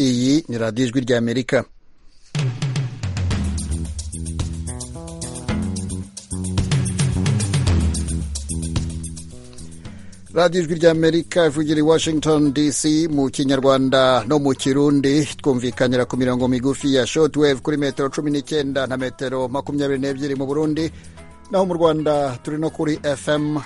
iyi ni radiyo ijwi ry'amerika radiyo ijwi ry'amerika ivugira i washington dc mu kinyarwanda no mu kirundi twumvikanira ku mirongo migufi ya shotwave kuri metero cumi n'icyenda na metero makumyabiri n'ebyiri mu burundi naho mu rwanda turi no kuri fm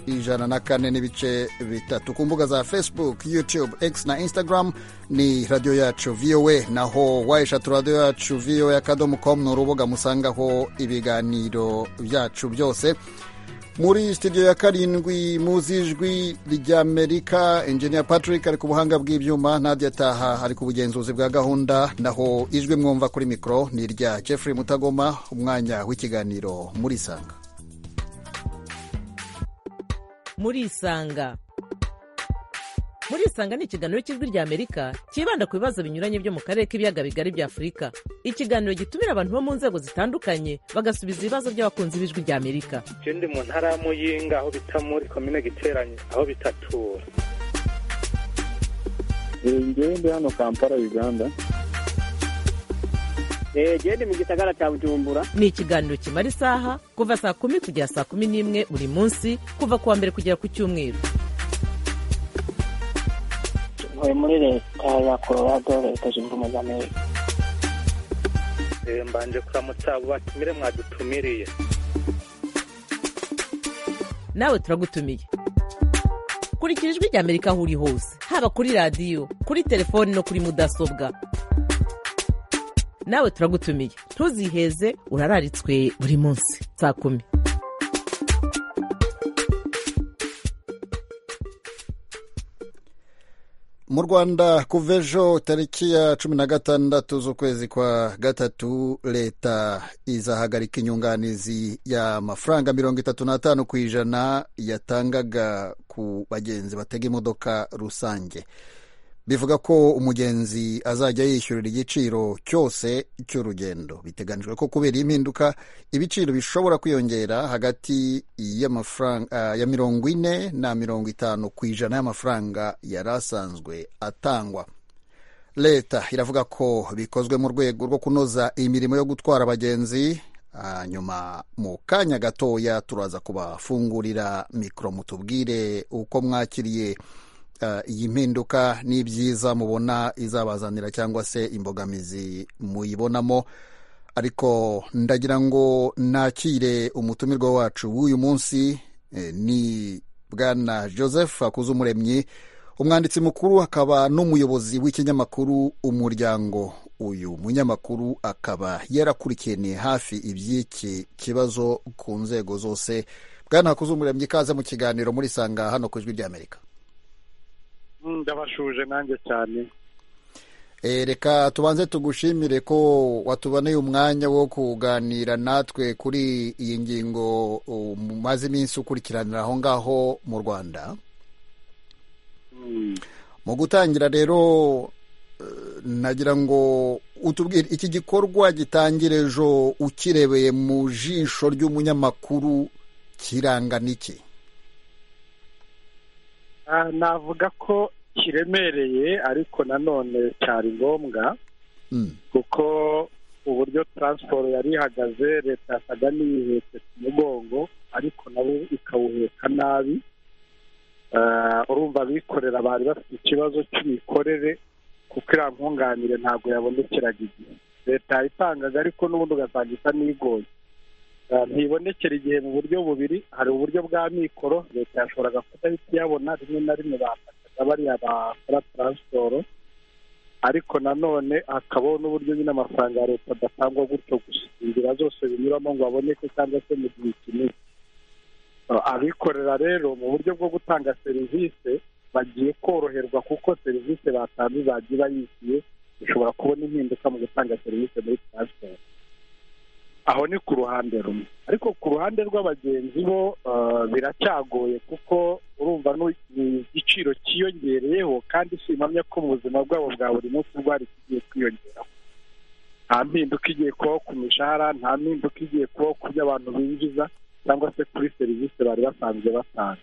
ijana na kane n'ibice bitatu ku mbuga za facebook youtube x na instagram ni radiyo yacu voa naho wayishatu radiyo yacu voa akadomo com ni urubuga musangaho ibiganiro byacu byose muri sitidiyo ya karindwi muzi ijwi ry'amerika engineer patrick ari ku buhanga bw'ibyuma nadia taha ari ku bugenzuzi bwa gahunda naho ijwi mwumva kuri mikoro ni irya jeffrey mutagoma umwanya w'ikiganiro muri isanga muri isanga muri isanga ni ikiganiro cy'ijwi ry'amerika cyibanda ku bibazo binyuranye byo mu karere k'ibiyaga bigari bya afurika ikiganiro gitumira abantu bo mu nzego zitandukanye bagasubiza ibibazo by'abakunzi b'ijwi ry'amerika je ndi mu ntara ya muyinga aho bita muri komine giteranye aho bitatura ngewe ndi hano kampala uganda genda mu gisagara cya bujumbura ni ikiganiro kimara isaha kuva saa kumi kugera saa kumi n'imwe buri munsi kuva ku wa mbere kugera ku cyumweru ntuye muri leta ya colorado leta zunze ubumwe za amerika Eh, mbanje kuramutsa abo batumire mwadutumiriye nawe turagutumiye kurikira ijwi ry'amerika aho uri hose haba kuri radiyo kuri telefoni no kuri mudasobwa nawe turagutumiye ntuziheze urararitswe buri munsi saa kumi mu rwanda kuva ejo tariki ya cumi na gatandatu z'ukwezi kwa gatatu leta izahagarika inyunganizi y'amafaranga mirongo itatu n'atanu ku ijana yatangaga ku bagenzi batega imodoka rusange bivuga ko umugenzi azajya yishyurira igiciro cyose cy'urugendo biteganijwe ko kubera iyi mpinduka ibiciro bishobora kwiyongera hagati y'amafaranga ya mirongo ine na mirongo itanu ku ijana y'amafaranga yari asanzwe atangwa leta iravuga ko bikozwe mu rwego rwo kunoza imirimo yo gutwara abagenzi hanyuma mu kanya gatoya turaza kubafungurira mikoro mutubwire uko mwakiriye iyi mpinduka ni byiza mubona izabazanira cyangwa se imbogamizi muyibonamo ariko ndagira ngo nakire umutumirwa wacu w'uyu munsi ni bwana joseph akuzumuremyi umwanditsi mukuru akaba n'umuyobozi w'ikinyamakuru umuryango uyu munyamakuru akaba yarakurikiraniye hafi iby'iki kibazo ku nzego zose bwana hakuzumuremyi ikaze mu kiganiro muri sanga hano ku ijwi ry'amerika ndabashuje nanjye cyane Eh, reka tubanze tugushimire ko watuboneye umwanya wo kuganira natwe kuri iyi ngingo umaze iminsi ukurikiranira aho ngaho mu rwanda Mm. mu gutangira rero eh, nagira ngo utubwire iki gikorwa gitangira ejo ukirebeye mu jisho ry'umunyamakuru kirangana iki Ah, navuga ko kiremereye ariko nanone cyari ngombwa Mm, kuko uburyo taransiporo yari ihagaze leta yasaga n'iyihetse ku mugongo ariko nabo ikawuheka nabi Ah, urumva abikorera bari bafite ikibazo cy'imikorere kuko iriya nkunganire ntabwo yabonekeraga igihe leta yayitangaga ariko n'ubundi ugasanga isa n'igoye Ah, ntibonekera igihe mu buryo bubiri hari uburyo bwa mikoro leta yashoboraga kudahita iyabona rimwe na rimwe bafataga bariya bakora taransiporo ariko nanone hakabaho n'uburyo nyine amafaranga ya leta adatangwa gutyo gusa inzira zose binyuramo ngo aboneke cyangwa se mu gihe kinini Uh, abikorera rero mu buryo bwo gutanga serivisi bagiye koroherwa kuko serivisi batanze izagiye bayishyuye bishobora kubona impinduka mu gutanga serivisi muri taransiporo aho ni ku ruhande rumwe ariko ku ruhande rw'abagenzi bo uh, biracyagoye kuko urumva nu- ni igiciro cyiyongereyeho kandi simpamya ko mu buzima bwabo bwa buri munsi rwari kigiye kwiyongeraho nta mpinduka igiye kubaho ku mishahara nta mpinduka igiye kubaho ku byo abantu binjiza cyangwa se kuri serivisi bari basanzwe batanga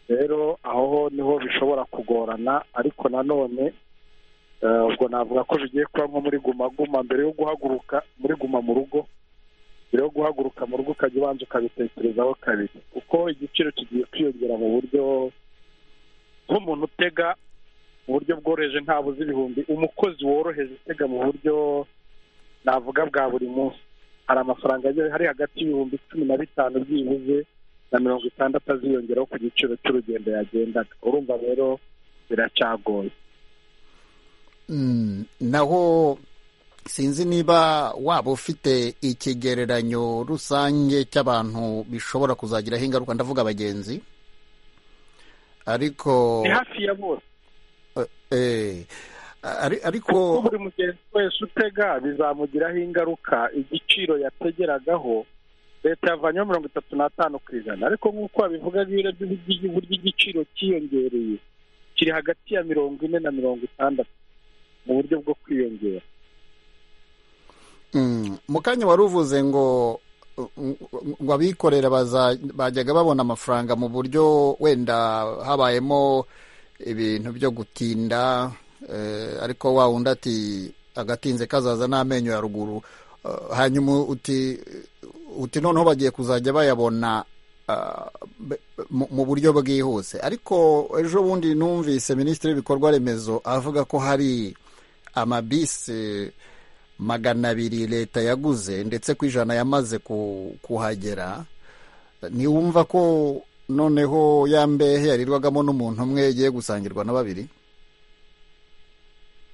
rero aho ho niho bishobora kugorana ariko nanone Eh, ubwo navuga ko bigiye kuba nko muri guma guma mbere yo guhaguruka muri guma mu rugo mbere yo guhaguruka mu rugo ukajya ubanza ukabitekerezaho kabiri kuko igiciro kigiye kwiyongera mu buryo nk'umuntu utega mu buryo bworoheje ntabuze ibihumbi umukozi woroheje utega mu buryo navuga bwa buri munsi hari amafaranga agiye ari hagati y'ibihumbi cumi na bitanu byibuze na mirongo itandatu aziyongeraho ku giciro cy'urugendo yagendaga urumva rero biracagoye Mm, naho sinzi niba waba ufite ikigereranyo rusange cy'abantu bishobora kuzagiraho ingaruka ndavuga abagenzi ariko ni hafi ya bose eh, ari- kuko ariko buri mugenzi wese utega bizamugiraho ingaruka igiciro yategeragaho leta yavanyeho mirongo itatu n'atanu ku ijana ariko nk'uko babivuga biriya by'uburyo igiciro cyiyongereye kiri hagati ya mirongo ine na mirongo itandatu mu buryo bwo kwiyongera mm, mu kanya wari uvuze ngo mm, ngo abikorera baza- bajyaga babona amafaranga mu buryo wenda habayemo ibintu byo gutinda eh, ariko wa wundi ati agatinze kazaza n'amenyo ya ruguru Eh, hanyuma uti uti noneho bagiye kuzajya bayabona ah, be- mu mu buryo bwihuse ariko ejo bundi numvise minisitiri w'ibikorwa remezo avuga ko hari amabisi magana abiri leta yaguze ndetse ku ijana yamaze ku- kuhagera ntiwumva ko noneho ya mbehe yarirwagamo n'umuntu umwe igiye gusangirwa na babiri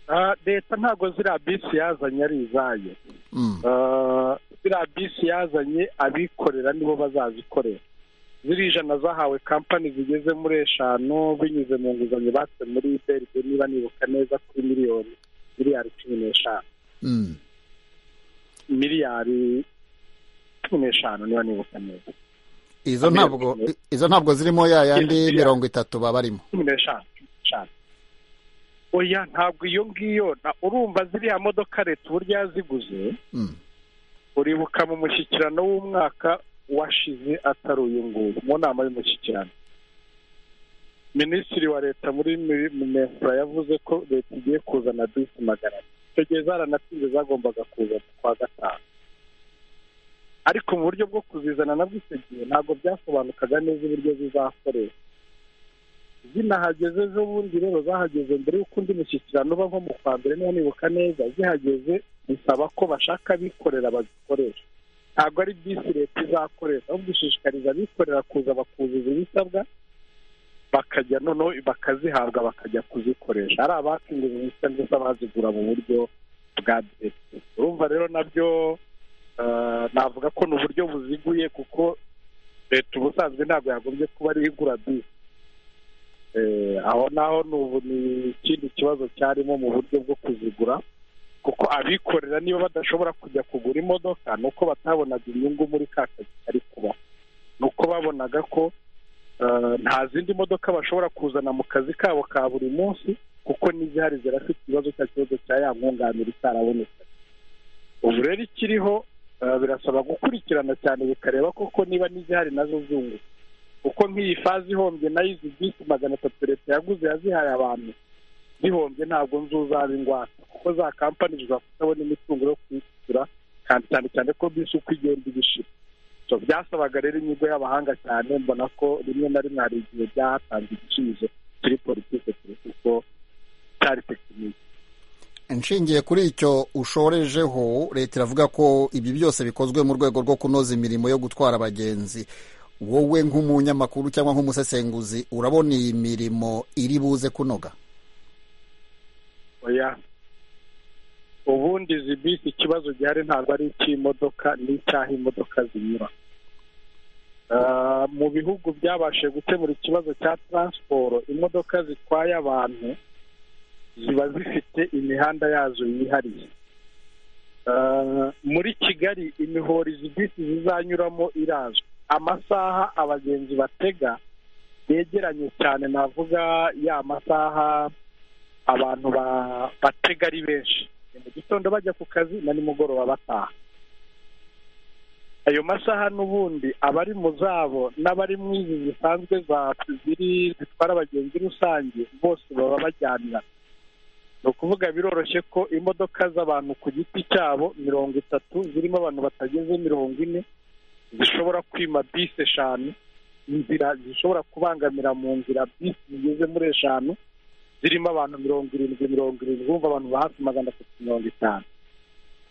Ah, leta ntabwo ziriya bisi yazanye ari izayo Mm, Ah, ziriya bisi yazanye abikorera nibo bazazikorera ziriya ijana zahawe kampani zigeze muri eshanu binyuze mu nguzanyo batse muri beride niba nibuka neza kuri miliyoni miliyari cumi n'eshanu mm, miliyari cumi n'eshanu niba nibuka neza izo ntabwo izo ntabwo zirimo ya yandi Yes, yeah. mirongo itatu baba barimo cumi n'eshanu cumi n'eshanu oya ntabwo iyo ngiyo na- urumva ziriya modoka leta uburyo yaziguze Mm, uribuka mu mushyikirano w'umwaka washize atari uyu nguyu mu nama y'umushyikirano minisitiri wa leta muri mi- mu mefura yavuze ko leta igiye kuzana bisi magana ane icyo gihe zaranatinze zagombaga kuza ku kwa gatanu ariko mu buryo bwo kuzizana nabwo icyo gihe ntabwo byasobanukaga neza uburyo zizakoreshwa zinahageze ejo bundi rero zahageze mbere y'uko undi mushyikirano uba nko mu kwa mbere niba nibuka neza zihageze bisaba ko bashaka abikorera bazikoresha ntabwo ari bisi leta izakoresha ahubwo ishishikariza abikorera kuza bakuzuza ibisabwa bakajya noneho bakazihabwa bakajya kuzikoresha ari abacuruza ibisa ndetse abazigura mu buryo bwa bisi urumva rero nabyo eh, navuga ko ni uburyo buziguye kuko leta ubusanzwe ntabwo yagombye kuba ariyo igura bisi Eh, aho naho ni ubu ni ikindi kibazo cyarimo mu buryo bwo kuzigura kuko abikorera niba badashobora kujya kugura imodoka ni uko batabonaga inyungu muri ka kazi kari kuba ni uko babonaga ko eh, nta zindi modoka bashobora kuzana mu kazi kabo ka buri munsi kuko n'izihari zirafite ikibazo cya kibazo cya ya nkunganire itarabonetse ubu rero ikiriho eh, birasaba gukurikirana cyane bikareba koko niba n'izihari nazo zunguka kuko nk'iyi fazi ihombye nayo izi bisi magana atatu leta yaguze yazihaye abantu zihombye ntabwo nzuzaba ingwate kuko za kampani zishobora kutabona imitungo yo kwishyura kandi cyane cyane ko bisi uko igenda ibishira so byasabaga rero inyigo y'abahanga cyane mbona ko rimwe na rimwe hari igihe byahatanze igisubizo kuri politike kure kuko cyari tekiniki nshingiye kuri icyo ushorejeho leta iravuga ko ibi byose bikozwe mu rwego rwo kunoza imirimo yo gutwara abagenzi wowe nk'umunyamakuru cyangwa nk'umusesenguzi urabona iyi mirimo iri buze kunoga oya ubundi izi bisi ikibazo gihari ntabwo ari icy'imodoka ni icy'aho imodoka zinyura Ah, mu bihugu byabashije gukemura ikibazo cya taransiporo imodoka zitwaye abantu ziba zifite imihanda yazo yihariye Ah, muri kigali imihoro izi bisi zizanyuramo irazwi amasaha abagenzi batega yegeranye cyane navuga ya masaha abantu ba- batega ari benshi ni mu gitondo bajya ku kazi na nimugoroba bataha ayo masaha n'ubundi abari mu zabo n'abari mu izi zisanzwe za ziri zitwara abagenzi rusange bose baba bajyanira ni ukuvuga biroroshye ko imodoka z'abantu ku giti cyabo mirongo itatu zirimo abantu batageze mirongo ine zishobora kwima bisi eshanu inzira zishobora kubangamira mu nzira bisi zigeze muri eshanu zirimo abantu mirongo irindwi mirongo irindwi wumva abantu ba hafi magana atatu mirongo itanu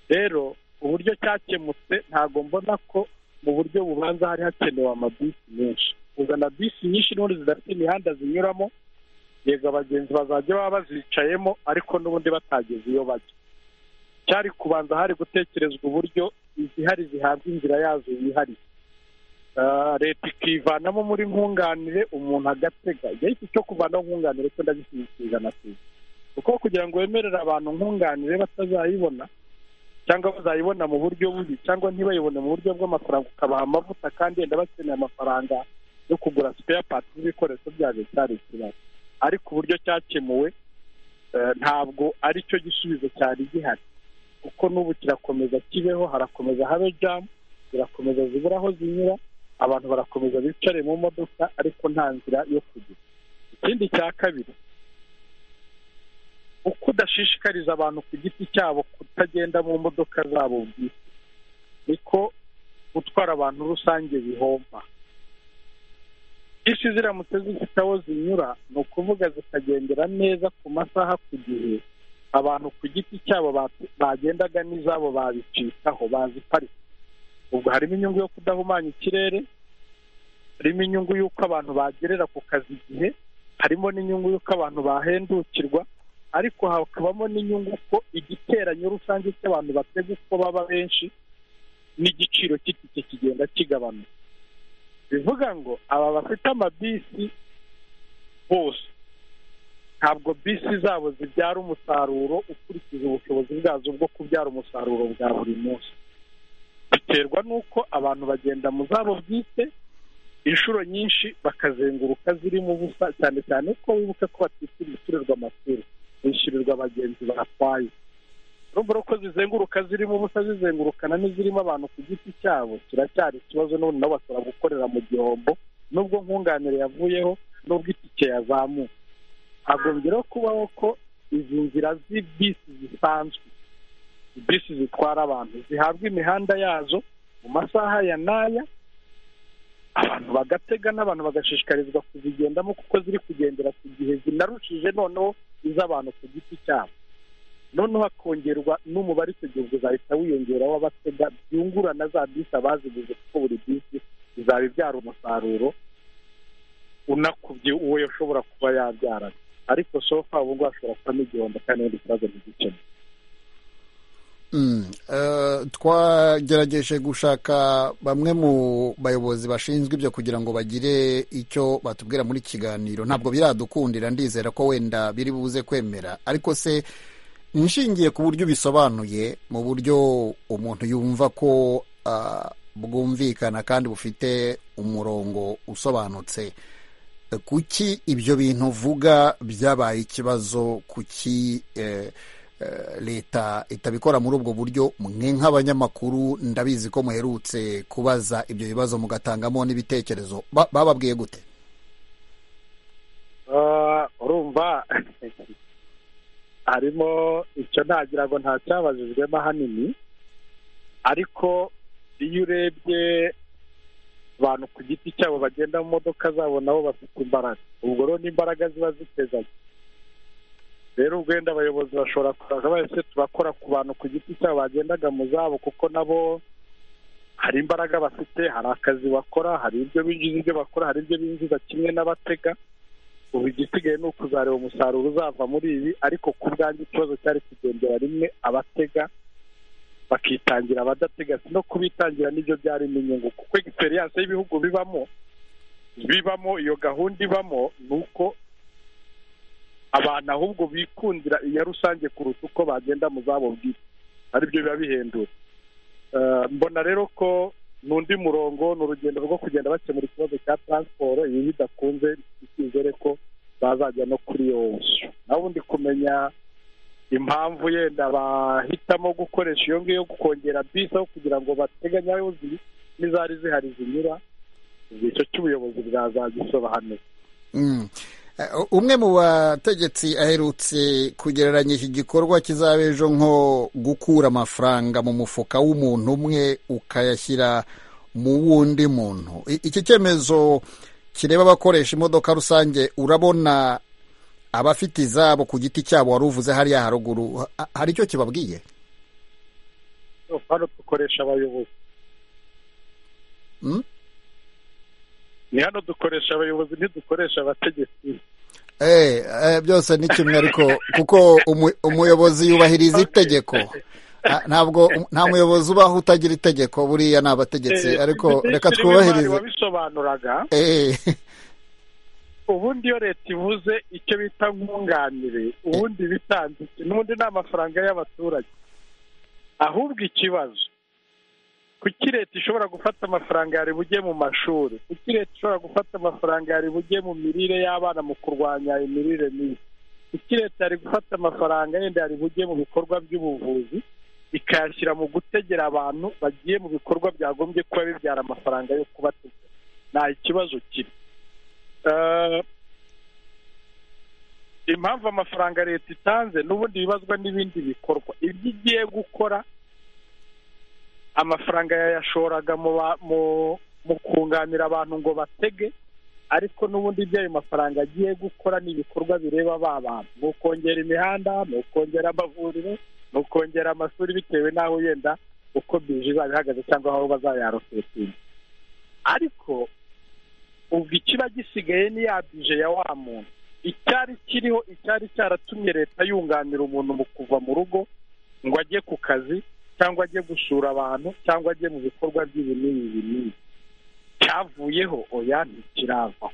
rero uburyo cyakemutse ntabwo mbona ko mu buryo bubanza hari hakenewe amabisi menshi kuzana bisi nyinshi n'ubundi zidafite imihanda zinyuramo yego abagenzi bazajya baba bazicayemo ariko n'ubundi batageze iyo bajya cyari kubanza hari gutekerezwa uburyo izihari zihabwa inzira yazo yihariye Ah, leta ikivanamo muri nkunganire umuntu agatega igihe iki cyo kuvanaho nkunganire cyo ndagishyigikiza na tuzi kuko kugira ngo wemerere abantu nkunganire batazayibona cyangwa bazayibona mu buryo bubi cyangwa ntibayibone mu buryo bw'amafaranga ukabaha amavuta kandi yenda bakeneye amafaranga yo kugura spare parts n'ibikoresho byabyo cyari ikibazo ariko uburyo cyakemuwe eh, ntabwo ari cyo gisubizo cyari gihari kuko n'ubu kirakomeza kibeho harakomeza habe jamu zirakomeza zibura aho zinyura abantu barakomeza bicare mu modoka ariko nta nzira yo kugira ikindi cya kabiri uko udashishikariza abantu ku giti cyabo kutagenda mu modoka zabo bwite niko gutwara abantu rusange bihomba isi ziramutse zifite aho zinyura ni ukuvuga zikagendera neza ku masaha ku gihe abantu ku giti cyabo ba- bagendaga n'izabo babicikaho baziparika ubwo harimo inyungu yo kudahumanya ikirere harimo inyungu y'uko abantu bagerera ku kazi igihe harimo n'inyungu y'uko abantu bahendukirwa ariko hakabamo n'inyungu ko igiteranyo rusange cy'abantu batega uko baba benshi n'igiciro cy'itike kigenda kigabanuka bivuga ngo aba bafite amabisi bose ntabwo bisi zabo zibyara umusaruro ukurikije ubushobozi bwazo bwo kubyara umusaruro bwa buri munsi biterwa n'uko abantu bagenda mu zabo bwite inshuro nyinshi bakazenguruka zirimo ubusa cyane cyane ko wibuke ko batishyura ibiturirwa amaturo bishyurirwa abagenzi batwaye urumva rero ko zizenguruka zirimo ubusa zizengurukana n'izirimo abantu ku giti cyabo kiracyari ikibazo n'ubundi nabo bashobora gukorera mu gihombo nubwo nkunganire yavuyeho n'ubwo itike yazamuka hagombyeho kubaho ko izi nzira z'ibisi zisanzwe bisi zitwara abantu zihabwa imihanda yazo mu masaha ya n'aya abantu bagatega n'abantu bagashishikarizwa kuzigendamo kuko ziri kugendera ku gihe zinarushije noneho iz'abantu ku giti cyabo noneho hakongerwa n'umubare icyo gihe uzahita wiyongeraho w'abatega byungura na za bisi abaziguze kuko buri bisi izaba ibyara umusaruro unakubye uwo yashobora kuba yabyarana ariko sofa ubu ngubu hashobora kubamo igihombo kandi n'ibindi kibazo ntizikemure Mm. Eh, twagerageje gushaka bamwe mu bayobozi bashinzwe ibyo kugira ngo bagire icyo batubwira muri kiganiro ntabwo biradukundira ndizera ko wenda biri buze kwemera ariko se nshingiye ku buryo bisobanuye mu buryo umuntu yumva ko ah, bwumvikana kandi bufite umurongo usobanutse Eh, kuki ibyo bintu uvuga byabaye ikibazo kuki eh, eh, leta itabikora muri ubwo buryo mwe nk'abanyamakuru ndabizi ko muherutse kubaza ibyo bibazo mugatangamo n'ibitekerezo Ba- bababwiye gute Ah, urumva harimo icyo ntagira ngo nta cyabajijwemo ahanini ariko iyo urebye abantu ku giti cyabo bagenda mu modoka zabo nabo bafite imbaraga ubwo rero n'imbaraga ziba zitezanye rero ubwo wenda abayobozi bashobora kuraga bahise turakora ku bantu ku giti cyabo bagendaga mu zabo kuko nabo hari imbaraga bafite hari akazi bakora hari ibyo binjiza ibyo bakora hari ibyo binjiza kimwe n'abatega ubu igisigaye ni ukuzareba umusaruro uzava muri ibi ariko ku bwanjye ikibazo cyari kugendera rimwe abatega bakitangira abadatega si no kubitangira n'ibyo byarimo inyungu kuko egisperiyanse y'ibihugu bibamo bibamo iyo gahunda ibamo ni uko abantu ahubwo bikundira iya rusange kuruta uko bagenda mu zabo bwite aribyo biba bihendura Eh, mbona rero ko ni undi murongo ni urugendo rwo kugenda bakemura ikibazo cya taransiporo ibi bidakunze icyizere ko bazajya no kuri iyo nzu naho ubundi kumenya impamvu yenda bahitamo gukoresha iyo ngiyo kongera bisi aho kugira ngo bateganye aho ziri n'izari zihari zinyura icyo cy'ubuyobozi bwazagisobanura Mm. Eh, umwe mu bategetsi aherutse kugereranya iki gikorwa kizaba ejo nko gukura amafaranga mu mufuka w'umuntu umwe ukayashyira mu wundi muntu I- iki cyemezo kireba abakoresha imodoka rusange urabona abafite izabo ku giti cyabo wari uvuze hariya haruguru ha- hari icyo kibabwiye hano dukoresha abayobozi Mm? ni hano dukoresha abayobozi ntidukoresha abategetsi Eh, eh, byose ni kimwe ariko kuko umu- umuyobozi yubahiriza itegeko Ah, ntabwo um- nta muyobozi ubaho utagira itegeko buriya ni abategetsi Eh, ariko Minisitiri reka w'Imari twubahirize wabisobanuraga Eh, ubundi iyo leta ivuze icyo bita nkunganire ubundi bitanze iki? n'ubundi ni amafaranga y'abaturage ahubwo ikibazo kuki leta ishobora gufata amafaranga yari bujye mu mashuri kuki leta ishobora gufata amafaranga yari bujye mu mirire y'abana mu kurwanya imirire mibi kuki leta yari gufata amafaranga yenda yari bujye mu bikorwa by'ubuvuzi ikayashyira mu gutegera abantu bagiye mu bikorwa byagombye kuba bibyara amafaranga yo kubategera nta ikibazo kiri Eh, impamvu amafaranga leta itanze n'ubundi bibazwa n'ibindi bikorwa ibyo igiye gukora amafaranga yayashoraga mu ba- mu- mu kunganira abantu ngo batege ariko n'ubundi ibyo ayo mafaranga agiye gukora ni ibikorwa bireba ba bantu ni ukongera imihanda ni ukongera amavuriro ni ukongera amashuri bitewe n'aho yenda uko bije izaba ihagaze cyangwa aho bazayarosetinga ariko ubwo ikiba gisigaye ni ya bije ya wa muntu icyari kiriho icyari cyaratumye leta yunganira umuntu mu kuva mu rugo ngo ajye ku kazi cyangwa ajye gusura abantu cyangwa ajye mu bikorwa by'ibi n'ibi ibi n'ibi cyavuyeho oya ntikirava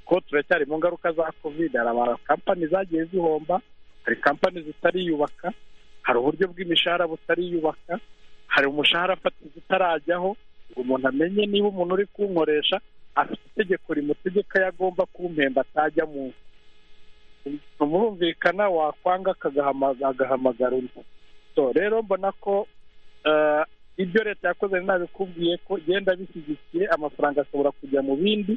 ko turacyari mu ngaruka za kovide hari amakampani zagiye zihomba hari kampani zitariyubaka hari uburyo bw'imishahara butariyubaka hari umushahara fatizo utarajyaho ngo umuntu amenye niba umuntu uri kunkoresha afite itegeko rimutegeka ko agomba kumpemba atajya mu umurumvikana wakwanga akagahama- agahamagara undi so rero mbona ko eh, ibyo leta yakoze nabikubwiye ko genda bishyigikiye amafaranga ashobora kujya mu bindi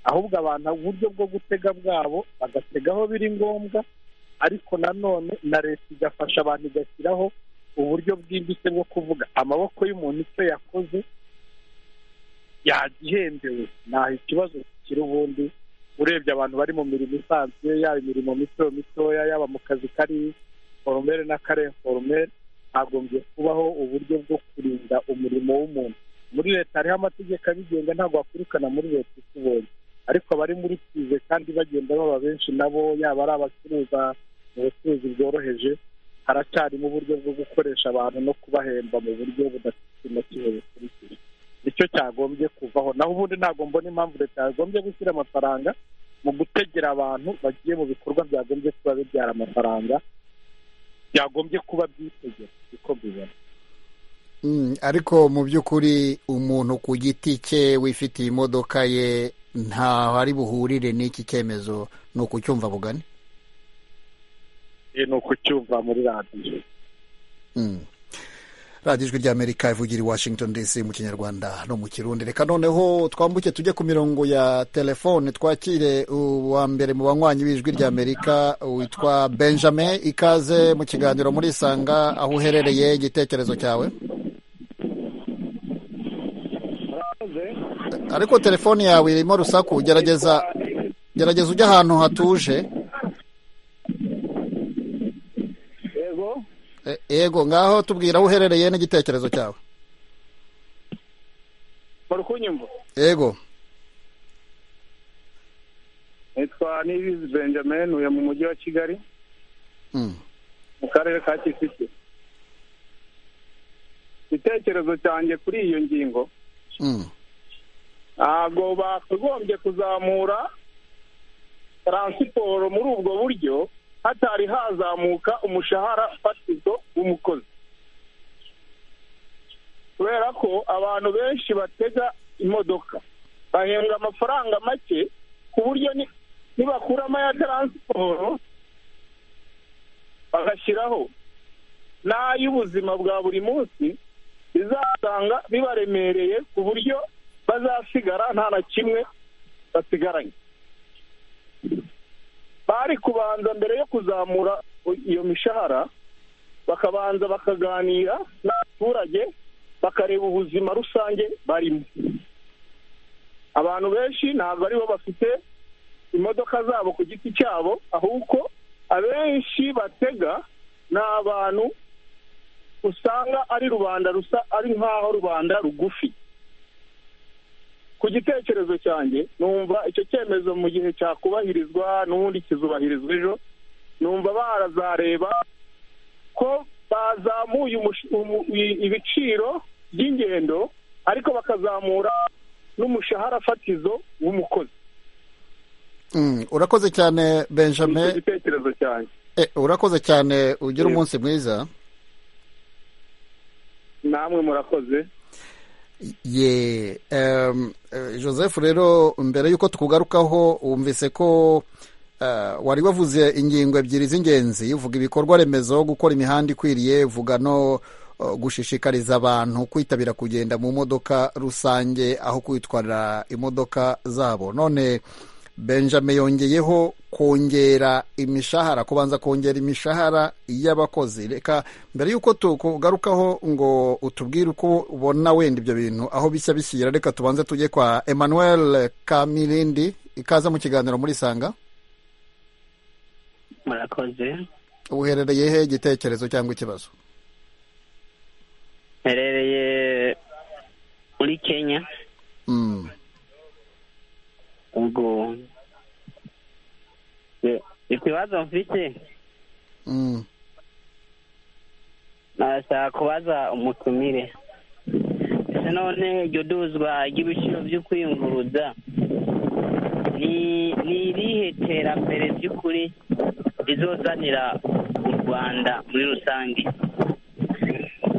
ahubwo abantu uburyo bwo gutega bwabo bagatega aho biri ngombwa ariko nanone na leta igafasha abantu igashyiraho uburyo bwimbitse bwo kuvuga amaboko y'umuntu icyo yakoze yagihembewe ntaho ikibazo kiri ubundi urebye abantu bari mu mirimo isanzwe yaba imirimo mito mitoya yaba mu kazi kari foromere na kare foromere hagombye kubaho uburyo bwo kurinda umurimo w'umuntu muri leta hariho amategeko abigenga ntabwo wakwirukana muri leta ikubonye ariko abari muri tize kandi bagenda baba benshi nabo yaba ari abacuruza mu bucuruzi bworoheje haracyarimo uburyo bwo gukoresha abantu no kubahemba mu buryo budafite intoki bukurikije nicyo cyagombye kuvaho naho ubundi ntabwo mbona impamvu leta yagombye gushyira amafaranga mu gutegera abantu bagiye mu bikorwa byagombye kuba bibyara amafaranga byagombye kuba byitegera uko mbibona mm, ariko mu by'ukuri umuntu ku giti cye wifitiye imodoka ye ntaho ari buhurire n'iki cyemezo ni ukucyumva bugane ni ukucyumva muri radiyo Mm. radiyo ijwi ry'amerika ivugira i washington dc mu kinyarwanda no mu kirundi reka noneho twambuke tujye ku mirongo ya telefone twakire uwa mbere mu banywanyi b'ijwi ry'amerika witwa benjamin ikaze mu kiganiro muri isanga aho uherereye igitekerezo cyawe ariko telefone yawe irimo rusaku gerageza gerageza ujye ahantu hatuje yego E- yego ngaho tubwira aho uherereye n'igitekerezo cyawe muri kunyumva yego nitwa nibizi benjamin uya mu mujyi wa kigali Mm. mu karere ka kicukiro igitekerezo cyanjye kuri iyo ngingo Mm. ntabwo bakagombye kuzamura taransiporo muri ubwo buryo hatari hazamuka umushahara fatizo w'umukozi kubera ko abantu benshi batega imodoka bahembwa amafaranga make ku buryo ni- nibakuramo ya taransiporo bagashyiraho n'ay'ubuzima bwa buri munsi bizasanga bibaremereye ku buryo bazasigara nta na kimwe basigaranye bari kubanza mbere yo kuzamura iyo mishahara bakabanza bakaganira n'abaturage bakareba ubuzima rusange barimo abantu benshi ntabwo aribo bafite imodoka zabo ku giti cyabo ahubwo abenshi batega ni abantu usanga ari rubanda rusa ari nk'aho rubanda rugufi ku gitekerezo cyanjye numva icyo cyemezo mu gihe cyakubahirizwa n'ubundi kizubahirizwa ejo numva barazareba ko bazamuye umush- umu- i- ibiciro by'ingendo ariko bakazamura n'umushahara fatizo w'umukozi Mm, urakoze cyane icyo benjamin gitekerezo cyanjye Eh, urakoze cyane ugira Yego. umunsi mwiza namwe murakoze ye em, eh, joseph rero mbere y'uko tukugarukaho wumvise ko eh, wari wavuze ingingo ebyiri z'ingenzi uvuga ibikorwa remezo gukora imihanda ikwiriye uvuga no eh, gushishikariza abantu kwitabira kugenda mu modoka rusange aho kwitwarira imodoka zabo none benjamin yongeyeho kongera imishahara kubanza kongera imishahara y'abakozi reka mbere y'uko tukugarukaho ngo utubwire uko ubona wenda ibyo bintu aho bishya bishyira reka tubanze tujye kwa emmanuel kamirindi ikaza mu kiganiro muri sanga murakoze uherereye he igitekerezo cyangwa ikibazo mperereye muri kenya Mm. ubwo Ni- ni ku bibazo mfite Mm. nashaka kubaza umutumire ese none iryo duzwa ry'ibiciro byo kwiyunguruza ni ni irihe terambere ry'ukuri rizozanira u rwanda muri rusange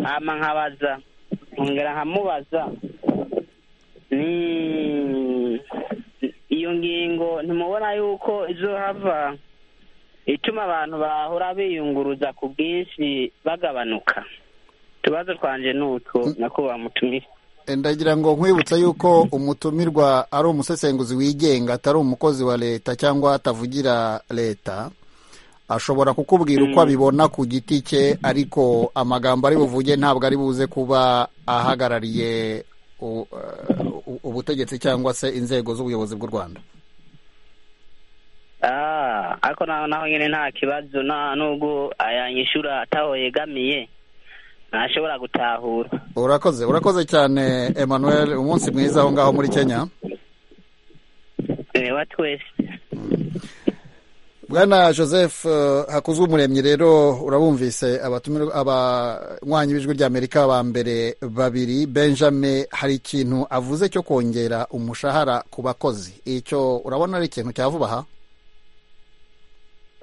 hama nkabaza nkongera nkamubaza ni iyo ngingo ntimubona yuko izohava ituma abantu bahora biyunguruza ku bwinshi bagabanuka utubazo twanje ni utwo nakubaha mutumire ndagira ngo nkwibutsa yuko umutumirwa ari umusesenguzi wigenga atari umukozi wa leta cyangwa atavugira leta ashobora kukubwira uko abibona ku giti cye ariko amagambo ari buvuge ntabwo ari buze kuba ahagarariye u- uh, ubutegetsi cyangwa se inzego z'ubuyobozi bw'u rwanda Ah, ariko naho naho nyine nta kibazo nta nubwo ayanyishura ataho yegamiye ntashobora gutahura urakoze urakoze cyane emmanuel umunsi mwiza aho ngaho muri kenya reba twese bwana joseph eh, hakuzwe umuremyi rero urabumvise abatumirwa- abanywanyi b'ijwi ry'amerika ba mbere babiri benjamin hari ikintu avuze cyo kongera umushahara ku bakozi icyo urabona ari ikintu cyavuba aha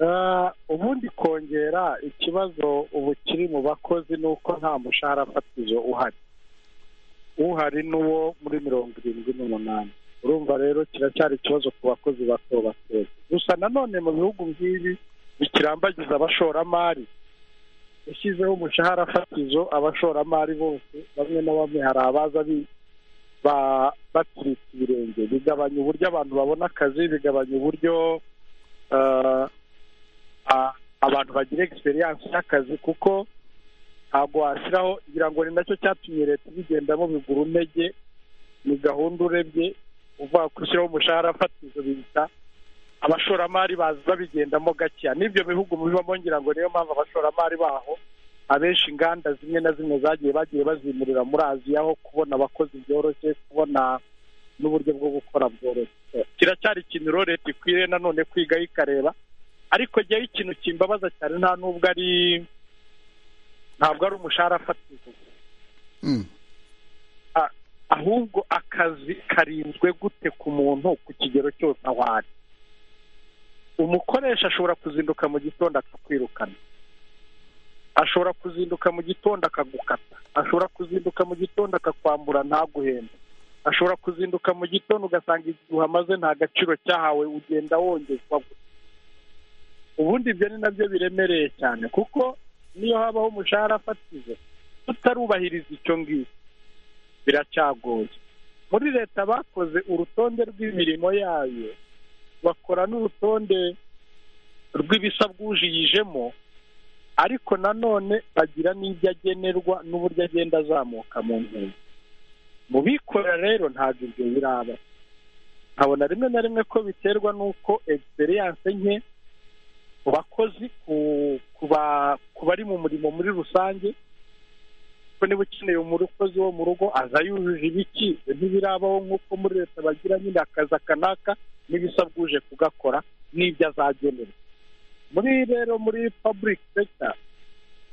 Ah, ubundi kongera ikibazo ubu kiri mu bakozi ni uko nta mushahara fatizo uhari uhari n'uwo muri mirongo irindwi n'umunani urumva rero kiracyari ikibazo ku bakozi bato batoya gusa nanone mu bihugu nk'ibi bikirambagiza abashoramari yashyizeho umushahara fatizo abashoramari bose bamwe na bamwe hari abaza bi- ba- batsiritse ibirenge bigabanya uburyo abantu babona akazi bigabanya uburyo ah, a- abantu bagira egisperiyanse y'akazi kuko ntabwo washyiraho ngira ngo ni nacyo cyatumye leta ibigendamo bigura umege ni gahunda urebye uvuga ko ushyiraho umushahara fatizo bita abashoramari baza babigendamo gakeya n'ibyo bihugu mubibamo ngira ngo niyo mpamvu abashoramari baho abenshi inganda zimwe na zimwe zagiye bagiye bazimurira muri aziya aho kubona abakozi byoroshye kubona n'uburyo bwo gukora bworoshye kiracyari ikintu rero leta ikwiriye nanone kwigaho ikareba ariko jyewe ikintu kimbabaza cyane nta nubwo ari ntabwo ari umushahara fatizo Mm. A- ahubwo akazi karinzwe gute ku muntu ku kigero cyose aho ari umukoresha ashobora kuzinduka mu gitondo akakwirukana ashobora kuzinduka mu gitondo akagukata ashobora kuzinduka mu gitondo akakwambura ntaguhembe ashobora kuzinduka mu gitondo ugasanga igihe uhamaze nta gaciro cyahawe ugenda wongezwa gusa ubundi ibyo ni nabyo biremereye cyane kuko niyo habaho umushahara fatizo tutarubahiriza icyo ngicyo biracyagoye muri leta bakoze urutonde rw'imirimo yayo bakora n'urutonde rw'ibisa bwujiyijemo ariko nanone agira n'ibyo agenerwa n'uburyo agenda azamuka mu ntego mu bikorera rero ntabwo ibyo biraba nkabona rimwe na rimwe ko biterwa n'uko egisperiyanse nke ku bakozi ku bari mu murimo muri rusange ko niba ukeneye umukozi wo mu rugo aza yujuje ibiki ntibirabaho nk'uko muri leta bagira nyine akazi akanaka n'ibisabwa uje kugakora n'ibyo azagenerwa muri rero muri public sector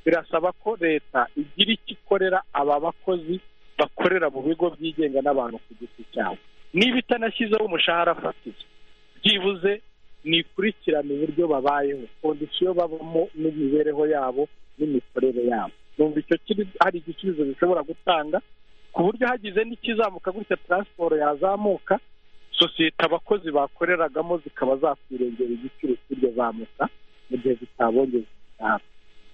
birasaba ko leta igira icyo ikorera aba bakozi bakorera mu bigo byigenga n'abantu ku giti cyabo niba itanashyizeho umushahara fatizo byibuze nikurikirane uburyo babayeho kondisiyo babamo n'imibereho yabo n'imikorere yabo numva icyo kiri hari igisubizo bishobora gutanga ku buryo hagize n'ikizamuka gutya taransiporo yazamuka sosiyete abakozi bakoreragamo zikaba zakwirengera igiciro cy'iryo zamuka mu gihe zitabongeza umushahara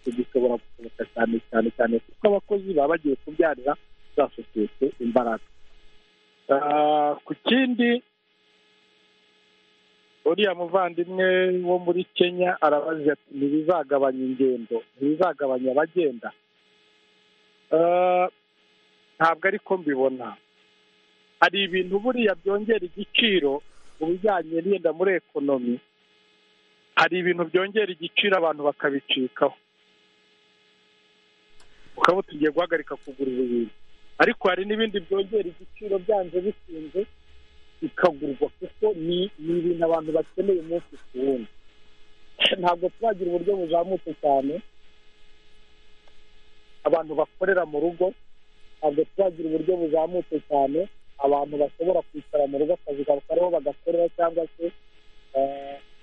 ibyo gishobora gusohoka cyane cyane cyane kuko abakozi baba bagiye kubyarira za sosiyete imbaraga ku kindi uriya muvandimwe wo muri kenya arabaza ati ntibizagabanya ingendo ntibizagabanya abagenda ntabwo ariko mbibona hari ibintu buriya byongera igiciro mu bijyanye n'iyenda muri ekonomi hari ibintu byongera igiciro abantu bakabicikaho ukaba tugiye guhagarika kugura ibintu ariko hari n'ibindi byongera igiciro byanze bikunze bikagurwa kuko ni ibintu abantu bakeneye umunsi ku wundi ntabwo turagira uburyo buzamutse cyane abantu bakorera mu rugo ntabwo turagira uburyo buzamutse cyane abantu bashobora kwicara mu rugo akazi kariho bagakorera cyangwa se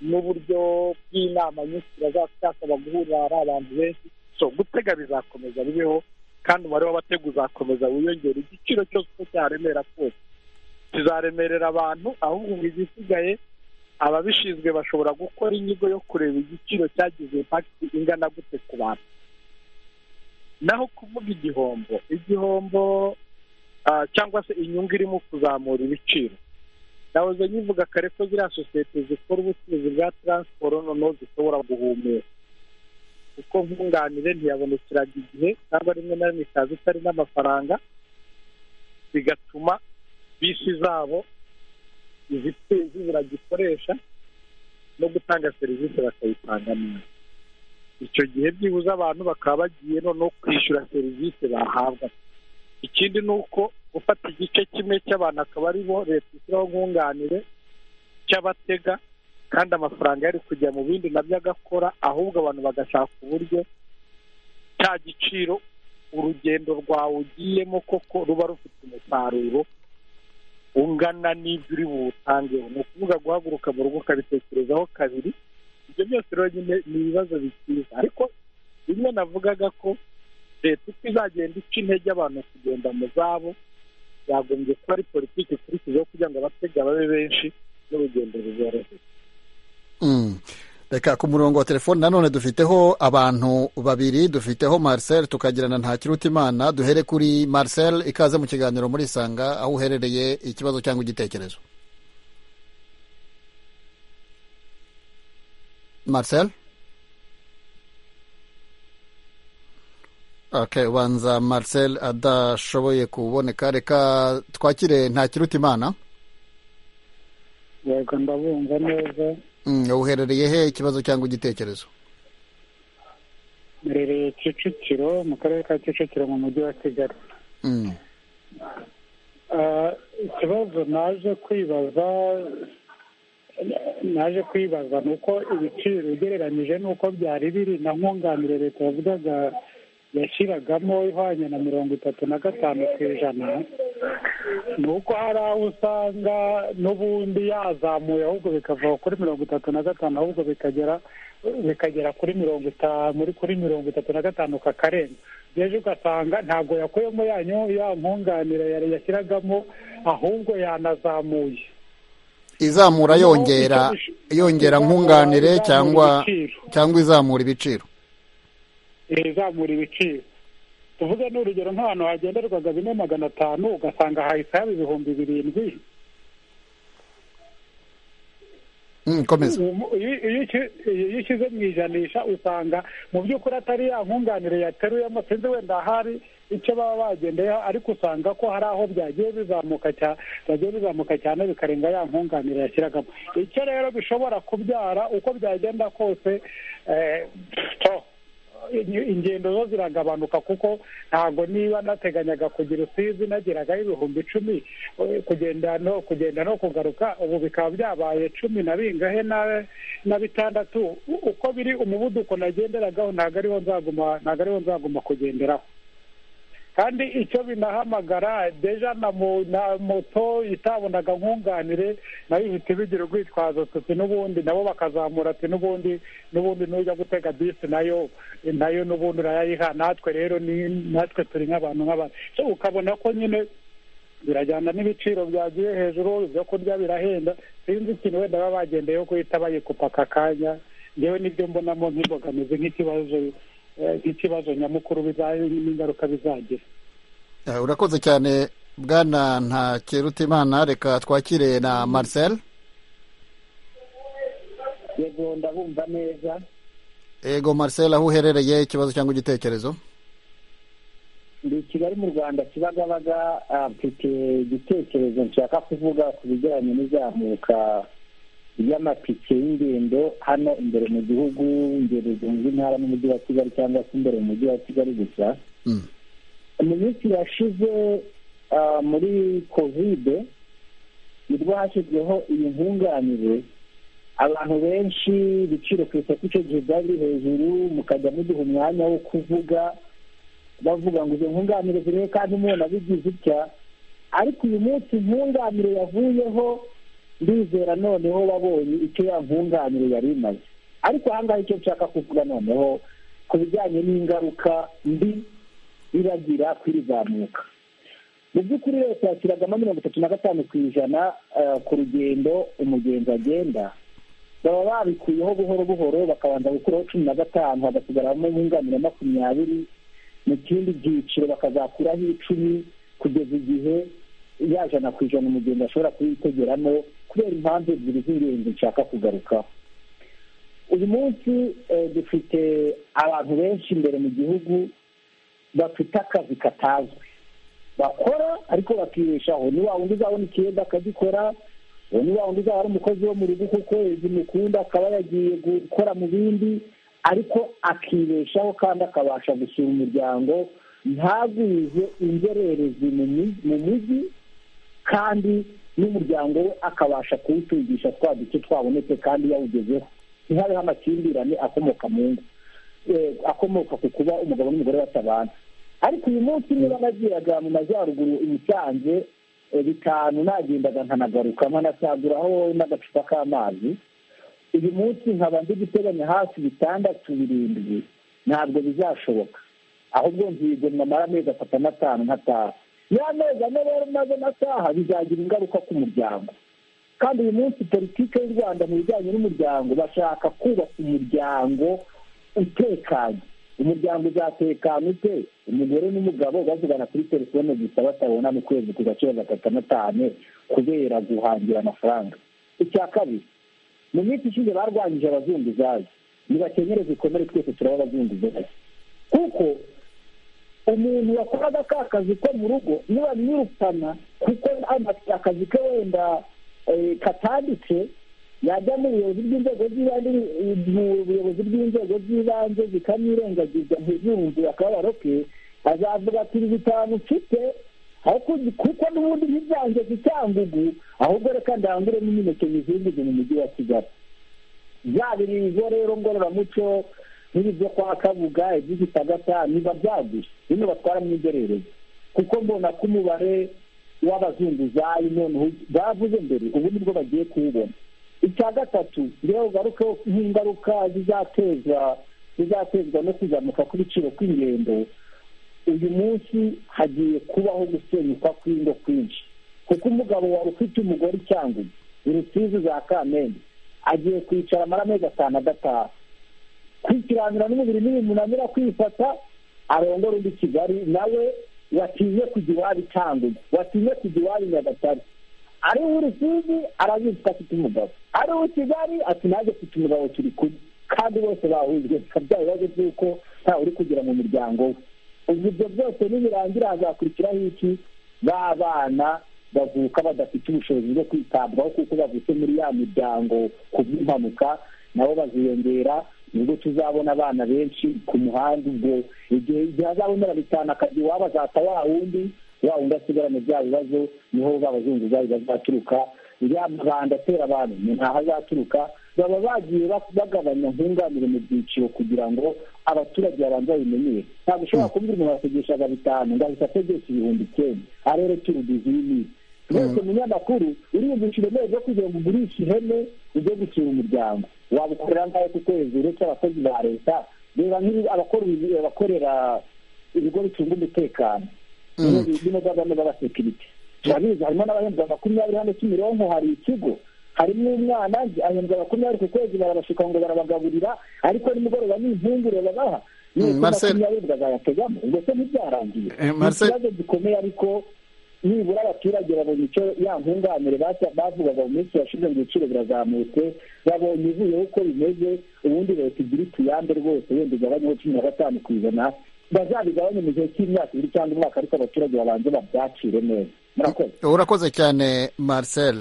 n'uburyo bw'inama nyinshi bazashaka guhurira ari abantu benshi so gutega bizakomeza bibeho kandi umubare w'abatega uzakomeza wiyongera igiciro cyose uko cyaremera kose kizaremerera abantu ahubwo igisigaye ababishinzwe bashobora gukora inyigo yo kureba igiciro cyagize impakiti ingana gute ku bantu naho kuvuga igihombo igihombo cyangwa se inyungu irimo kuzamura ibiciro nahoze nyivuga kare ko ziriya sosiyete zikora ubucuruzi bwa taransiporo noneho zishobora guhumeka kuko nkunganire ntiyabonekeraga igihe cyangwa rimwe na rimwe ikaza itari n'amafaranga bigatuma bisi zabo izitezi ziragikoresha no gutanga serivisi bakayitanga neza icyo gihe byibuze abantu bakaba bagiye no kwishyura serivisi bahabwa ikindi ni uko gufata igice kimwe cy'abantu akaba ari bo leta ishyiraho nkunganire cy'abatega kandi amafaranga yari kujya mu bindi nabyo agakora ahubwo abantu bagashaka uburyo cya giciro urugendo rwawe ugiyemo koko ruba rufite umusaruro ungana n'ibyo uri buwutangeho ni ukuvuga guhaguruka mu rugo ukabitekerezaho kabiri ibyo byose rero nyine ni ibibazo bikiza ariko bimwe navugaga ko leta uko izagenda ica intege abantu kugenda mu zabo yagombye kuba ari politiki ikurikijeho kugira ngo abatega babe benshi n'urugendo ruborohe reka ku murongo wa telefoni nanone dufiteho abantu babiri dufiteho marcel tukagirana nta kiruta imana duhere kuri marcel ikaze mu kiganiro muri isanga aho uherereye ikibazo cyangwa igitekerezo marcel ok ubanza marcel adashoboye kuboneka reka twakire nta kiruta imana yego ndabumva neza uherereye he ikibazo cyangwa igitekerezo mberereye kicukiro mu karere ka kicukiro mu mujyi wa kigali ikibazo naje kwibaza naje kwibaza ni uko ibiciro ugereranyije n'uko byari biri na nkunganire leta yavugaga yashyiragamo ihwanye na mirongo itatu na gatanu ku ijana ni uko hari aho usanga n'ubundi yazamuye ahubwo bikava kuri mirongo itatu na gatanu ahubwo bikagera bikagera kuri mirongo itanu kuri mirongo itatu na gatanu kakarenga ejo ugasanga ntabwo yakuyemo yanyu ya nkunganire yashyiragamo ahubwo yanazamuye izamura yongera yongera nkunganire cyangwa cyangwa izamura ibiciro izamura ibiciro tuvuge n'urugero nk'ahantu hagenderwaga bine magana atanu ugasanga hahise haba ibihumbi birindwi Mm, komeza Iyo- iyo uki- iyo ushyize mu ijanisha usanga mu by'ukuri atari ya nkunganire yateruyemo sinzi wenda hari icyo baba bagendeyeho ariko usanga ko hari aho byagiye bizamuka cya- byagiye bizamuka cyane bikarenga ya nkunganire yashyiragamo icyo rero bishobora kubyara uko byagenda kose eh, to, in- ingendo zo ziragabanuka kuko ntabwo niba nateganyaga kugira usizi nageraga ibihumbi icumi eh, kugenda no kugenda no kugaruka ubu bikaba byabaye cumi na bingahe na- na bitandatu U- uko biri umuvuduko nagenderagaho ntabwo ariwo nzaguma ntabwo ariwo nzaguma kugenderaho kandi icyo binahamagara deja na mo- na moto itabonaga nkunganire nayo ihita ibigira urwitwazo tuti n'ubundi nabo bakazamura ati n'ubundi n'ubundi n'ujya gutega bisi nayo nayo n'ubundi urayayiha natwe rero ni- natwe turi nk'abantu nk'abantu So, ukabona ko nyine birajyana n'ibiciro byagiye hejuru ibyo kurya birahenda sinzi ikintu wenda baba bagendeyeho guhita bayikupa aka kanya ngewe nibyo mbonamo nk'imbogamizi nk'ikibazo eh, nk'ikibazo nyamukuru biza- n'ingaruka bizagira Eh, urakoze cyane bwana ntakerutimana reka twakire na marcel yego ndabumva neza ego marcel aho uherereye ikibazo cyangwa igitekerezo ndi i kigali mu rwanda kibagabaga ah, mfite igitekerezo nshaka kuvuga ku bijyanye n'izamuka ry'amatike y'ingendo hano imbere mu gihugu ingendo zunze intara n'umujyi wa kigali cyangwa se imbere mu mujyi wa kigali gusa Mm. mu minsi yashize ah, muri kovide nibwo hashyizweho iyi nkunganire abantu benshi ibiciro ku isoko icyo gihe byari biri hejuru mukajya muduha umwanya wo kuvuga bavuga ngo izo nkunganire ziriho kandi umuntu abigize utya ariko uyu munsi nkunganire yavuyeho ndizera noneho wabonye icyo ya nkunganire yari imaze ariko ahangaha icyo nshaka kuvuga noneho ku bijyanye n'ingaruka mbi biragira ku irizamuka mu by'ukuri leta yashyiragamo mirongo itatu na gatanu ku ijana eh, ku rugendo umugenzi agenda baba babikuyeho buhoro buhoro bakabanza gukuraho cumi na gatanu hagasigaramo nkunganire makumyabiri mu kindi byiciro bakazakuraho icumi kugeza igihe ya jana ku ijana umugenzi ashobora kuyitegeramo kubera impamvu ebyiri z'ingenzi nshaka kugarukaho uyu munsi eh, dufite abantu benshi imbere mu gihugu bafite akazi katazwi bakora ariko bakibeshaho ni wa wundi uzabona ikirenga akagikora uwo ni wa wundi uzaba ari umukozi wo mu rugo kuko mukunda akaba yagiye gukora mu bindi ariko akibeshaho kandi akabasha gusura umuryango ntagwize inzererezi mu mi- mu mujyi kandi n'umuryango we akabasha kuwutungisha twa duce twabonetse kandi yawugezeho ntihabeho amakimbirane akomoka mu ngo eh, akomoka ku kuba umugabo n'umugore batabana ariko uyu munsi niba nagiraga mu majyaruguru i musanze eh, bitanu nagendaga nkanagaruka nkanasaguraho n'agacupa k'amazi uyu munsi nkaba nzi guteganya hafi bitandatu birindwi ntabwo bizashoboka ahubwo nzigomwa amara amezi atatu n'atanu nkataha ya mezi ane rero maze n'ataha bizagira ingaruka ku muryango kandi uyu munsi politiki y'u rwanda mu bijyanye n'umuryango bashaka kubaka umuryango utekanye umuryango uzatekana ute umugore n'umugabo bavugana kuri telefone gusa batabona mu kwezi ku gaciro gatatu na tanu kubera guhangira amafaranga icya kabiri mu minsi ishize barwanyije abazunguzayi nibakenyereze ikomere twese turaba abazunguzayi kuko umuntu wakoraga ka kazi ko mu rugo nibamwirukana kuko ama- akazi ke wenda eh, katanditse yajya mu buyobozi bw'inzego z'ibanze mu buyobozi bw'inzego z'ibanze zikamwirengagiza ntizumve akababaro ke azavuga ati ibi bitanu mfite aho kugi- kuko n'ubundi ntibyange zicyangugu ahubwo reka ndangure n'imineke mizunguze mu mujyi wa kigali byabiri izo rero ngororamuco nk'ibi byo kwa kabuga iby'igitagata niba byaguye bino batwara mu igerereza kuko mbona ko umubare w'abazunguzayi noneho bavuze mbere ubu nibwo bagiye kuwubona icya gatatu rero ugaruke nk'ingaruka zizatezwa zizatezwa no kuzamuka kw'ibiciro kw'ingendo uyu munsi hagiye kubaho gusenyuka kw'ingo kwinshi kuko umugabo wari ufite umugore icyangugu urusizi za kamembe agiye kwicara amara amezi atanu adataha kwikirangira n'umubiri n'ibintu unanira kwifata arongora undi kigali nawe watinye kujya iwabo itangugu watinye kujya iwabo i nyagatare ari we urusizi arabifite afite umugabo ari uwo kigali ati nanjye mfite umugabo turi kumwe kandi bose bahujwe bya bibazo by'uko ntawe uri kugera mu muryango we ubu ibyo byose nibirangira hazakurikiraho iki b'abana bavuka badafite ubushobozi bwo kwitabwaho kuko bavutse muri ya miryango ku bw'impanuka nabo baziyongera nibwo tuzabona abana benshi ku muhanda ubwo igihe igihe azabonera bitanu akazi iwabo azata wa wundi wa wundi asigarana bya bibazo niho babazunguzayi bazaturuka iriya mabanda atera abantu ni ntaho azaturuka baba bagiye bagabanya nkunganire mu byiciro kugira ngo abaturage babanza bimenyere ntabwo ushobora kubwira umuntu ategeshaga bitanu ngo ahita ategesha ibihumbi icyenda arebe turudizi y'imiti wese munyamakuru uriyumvisha uburemere bwo kugira ngo ugurishe ihene ujye gusura umuryango wabukorera ngaho ku kwezi uretse abakozi ba leta reba abakorera ibigo bicunga umutekano bino by'abana b'abasekirite turabizi harimo n'abahembwa makumyabiri hano kimironko hari ikigo harimo umwana ahembwa makumyabiri ku kwezi barabashuka ngo barabagaburira ariko nimugoroba n'impungure babaha makumyabiri bakazayategamo ubwo se ntibyarangiye ni ikibazo gikomeye ariko nibura abaturage babonye icyo ya nkunganire bavugaga mu minsi yashize ngo ibiciro birazamutse babonye ivuyeho uko bimeze ubundi leta igira utuyande rwose wenda igabanyeho cumi na gatanu ku ijana bazabigabanye mu gihe cy'imyaka ibiri cyangwa umwaka ariko abaturage babanze babyakire neza urakoze cyane marcel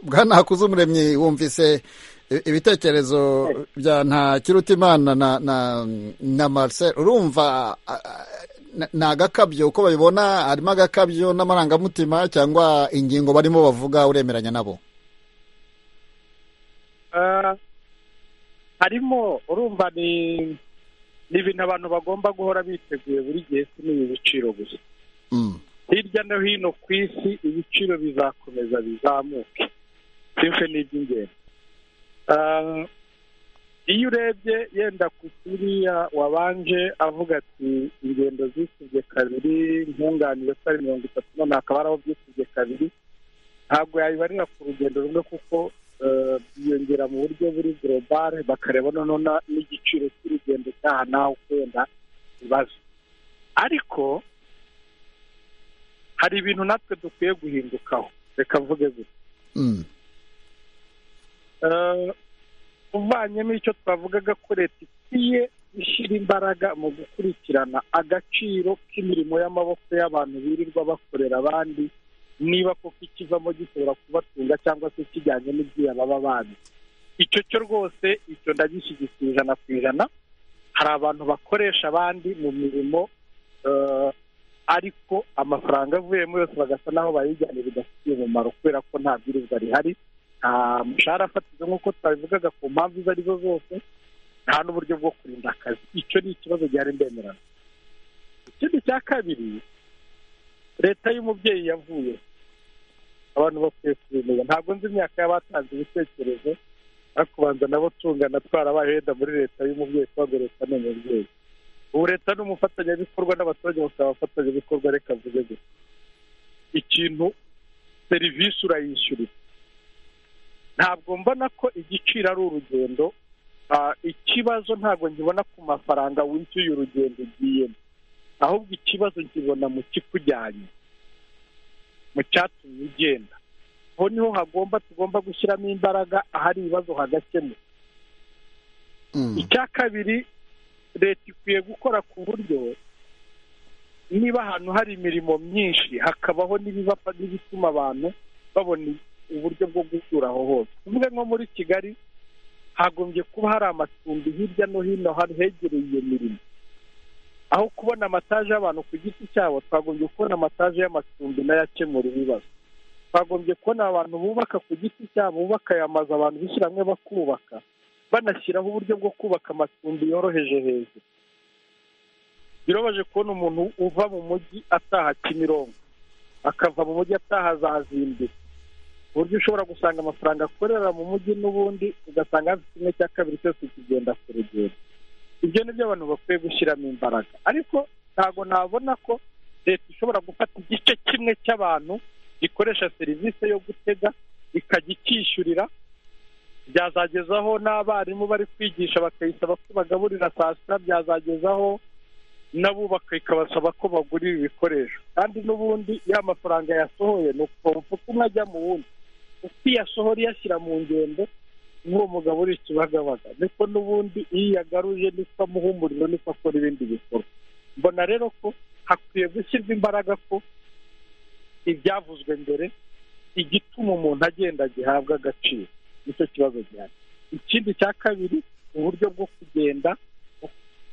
bwana hakuze umuremyi wumvise ibitekerezo bya nta kirutimana na marcel urumva ni agakabyo uko babibona harimo agakabyo n'amarangamutima cyangwa ingingo barimo bavuga uremeranya nabo harimo urumva ni ibintu abantu bagomba guhora biteguye buri gihe si n'ibi biciro gusa hirya no hino ku isi ibiciro bizakomeza bizamuke simfe n'iby'ingenzi iyo urebye yenda ku kuriya wabanje avuga ati ingendo zisibye kabiri nkunganire ko ari mirongo itatu none hakaba ari aho byisibye kabiri ntabwo yayibarira ku rugendo rumwe kuko biyongera mu buryo buri gorobare bakareba noneho n'igiciro cy'urugendo cyaha naho uko wenda bibazo ariko hari ibintu natwe dukwiye guhindukaho reka mvuge gusa uvanyemo icyo twavugaga ko leta ikwiye gushyira imbaraga mu gukurikirana agaciro k'imirimo y'amaboko y'abantu birirwa bakorera abandi niba koko ikivamo gishobora kubatunga cyangwa se kijyanye n'ibyuya baba bazi icyo cyo rwose icyo ndagishyigikiye ijana ku ijana hari abantu bakoresha abandi mu mirimo ariko amafaranga avuyemo yose bagasa n'aho bayijyana bidafitiye umumaro kubera ko nta bwirizwa rihari nta mushahara fatizo nk'uko twabivugaga ku mpamvu izo arizo zose nta n'uburyo bwo kurinda akazi icyo ni ikibazo gihari ndemerano ikindi cya kabiri leta y'umubyeyi yavuye abantu bakwiye kubimenya ntabwo nzi imyaka y'abatanze ibitekerezo ariko ubanza nabo tungana twarabaye wenda muri leta y'umubyeyi kubabwo leta ni umubyeyi ubu leta ni umufatanyabikorwa n'abaturage bakaba abafatanyabikorwa reka mvuge gusa ikintu serivisi urayishyurira ntabwo mbona ko igiciro ari urugendo ikibazo ntabwo nkibona ku mafaranga wishyuye urugendo ugiyemo ahubwo ikibazo nkibona mu kikujyanye mu cyatumye ugenda aho niho hagomba tugomba gushyiramo imbaraga ahari ibibazo hagakemuka icya kabiri leta ikwiye gukora ku buryo niba ahantu hari imirimo myinshi hakabaho n'ibibapa n'ibituma abantu babona uburyo bwo gutura aho hose tuvuge nko muri kigali hagombye kuba hari amacumbi hirya no hino hegereye iyo mirimo aho kubona amataje y'abantu ku giti cyabo twagombye kubona amataje y'amacumbi n'ayakemura ibibazo twagombye kubona abantu bubaka ku giti cyabo bubaka aya mazu abantu bishyira hamwe bakubaka banashyiraho uburyo bwo kubaka amacumbi yoroheje hejuru birobaje kubona umuntu uva mu mujyi ataha kimironko akava mu mujyi ataha za zimbiri ku buryo ushobora gusanga amafaranga akorera mu mujyi n'ubundi ugasanga hafi kimwe cya kabiri cyose kigenda ku rugendo ibyo ni byo abantu bakwiye gushyiramo imbaraga ariko ntabwo nabona ko leta ishobora gufata igice kimwe cy'abantu gikoresha serivisi yo gutega ikajya icyishyurira byazagezaho n'abarimu bari kwigisha bakayisaba ko bagaburira saa sita byazagezaho n'abubaka ikabasaba ko bagurira ibikoresho kandi n'ubundi ya mafaranga yasohoye ni ukumva uko umwe ajya mu wundi uko iyo asohora iyashyira mu ngendo n'uwo mugabo uri ikibagabaga niko n'ubundi iyo iyagaruje niko amuha umuriro niko akora ibindi bikorwa mbona rero ko hakwiye gushyirwa imbaraga ko ibyavuzwe mbere igituma umuntu agenda gihabwa agaciro nicyo kibazo gihari ikindi cya kabiri uburyo bwo kugenda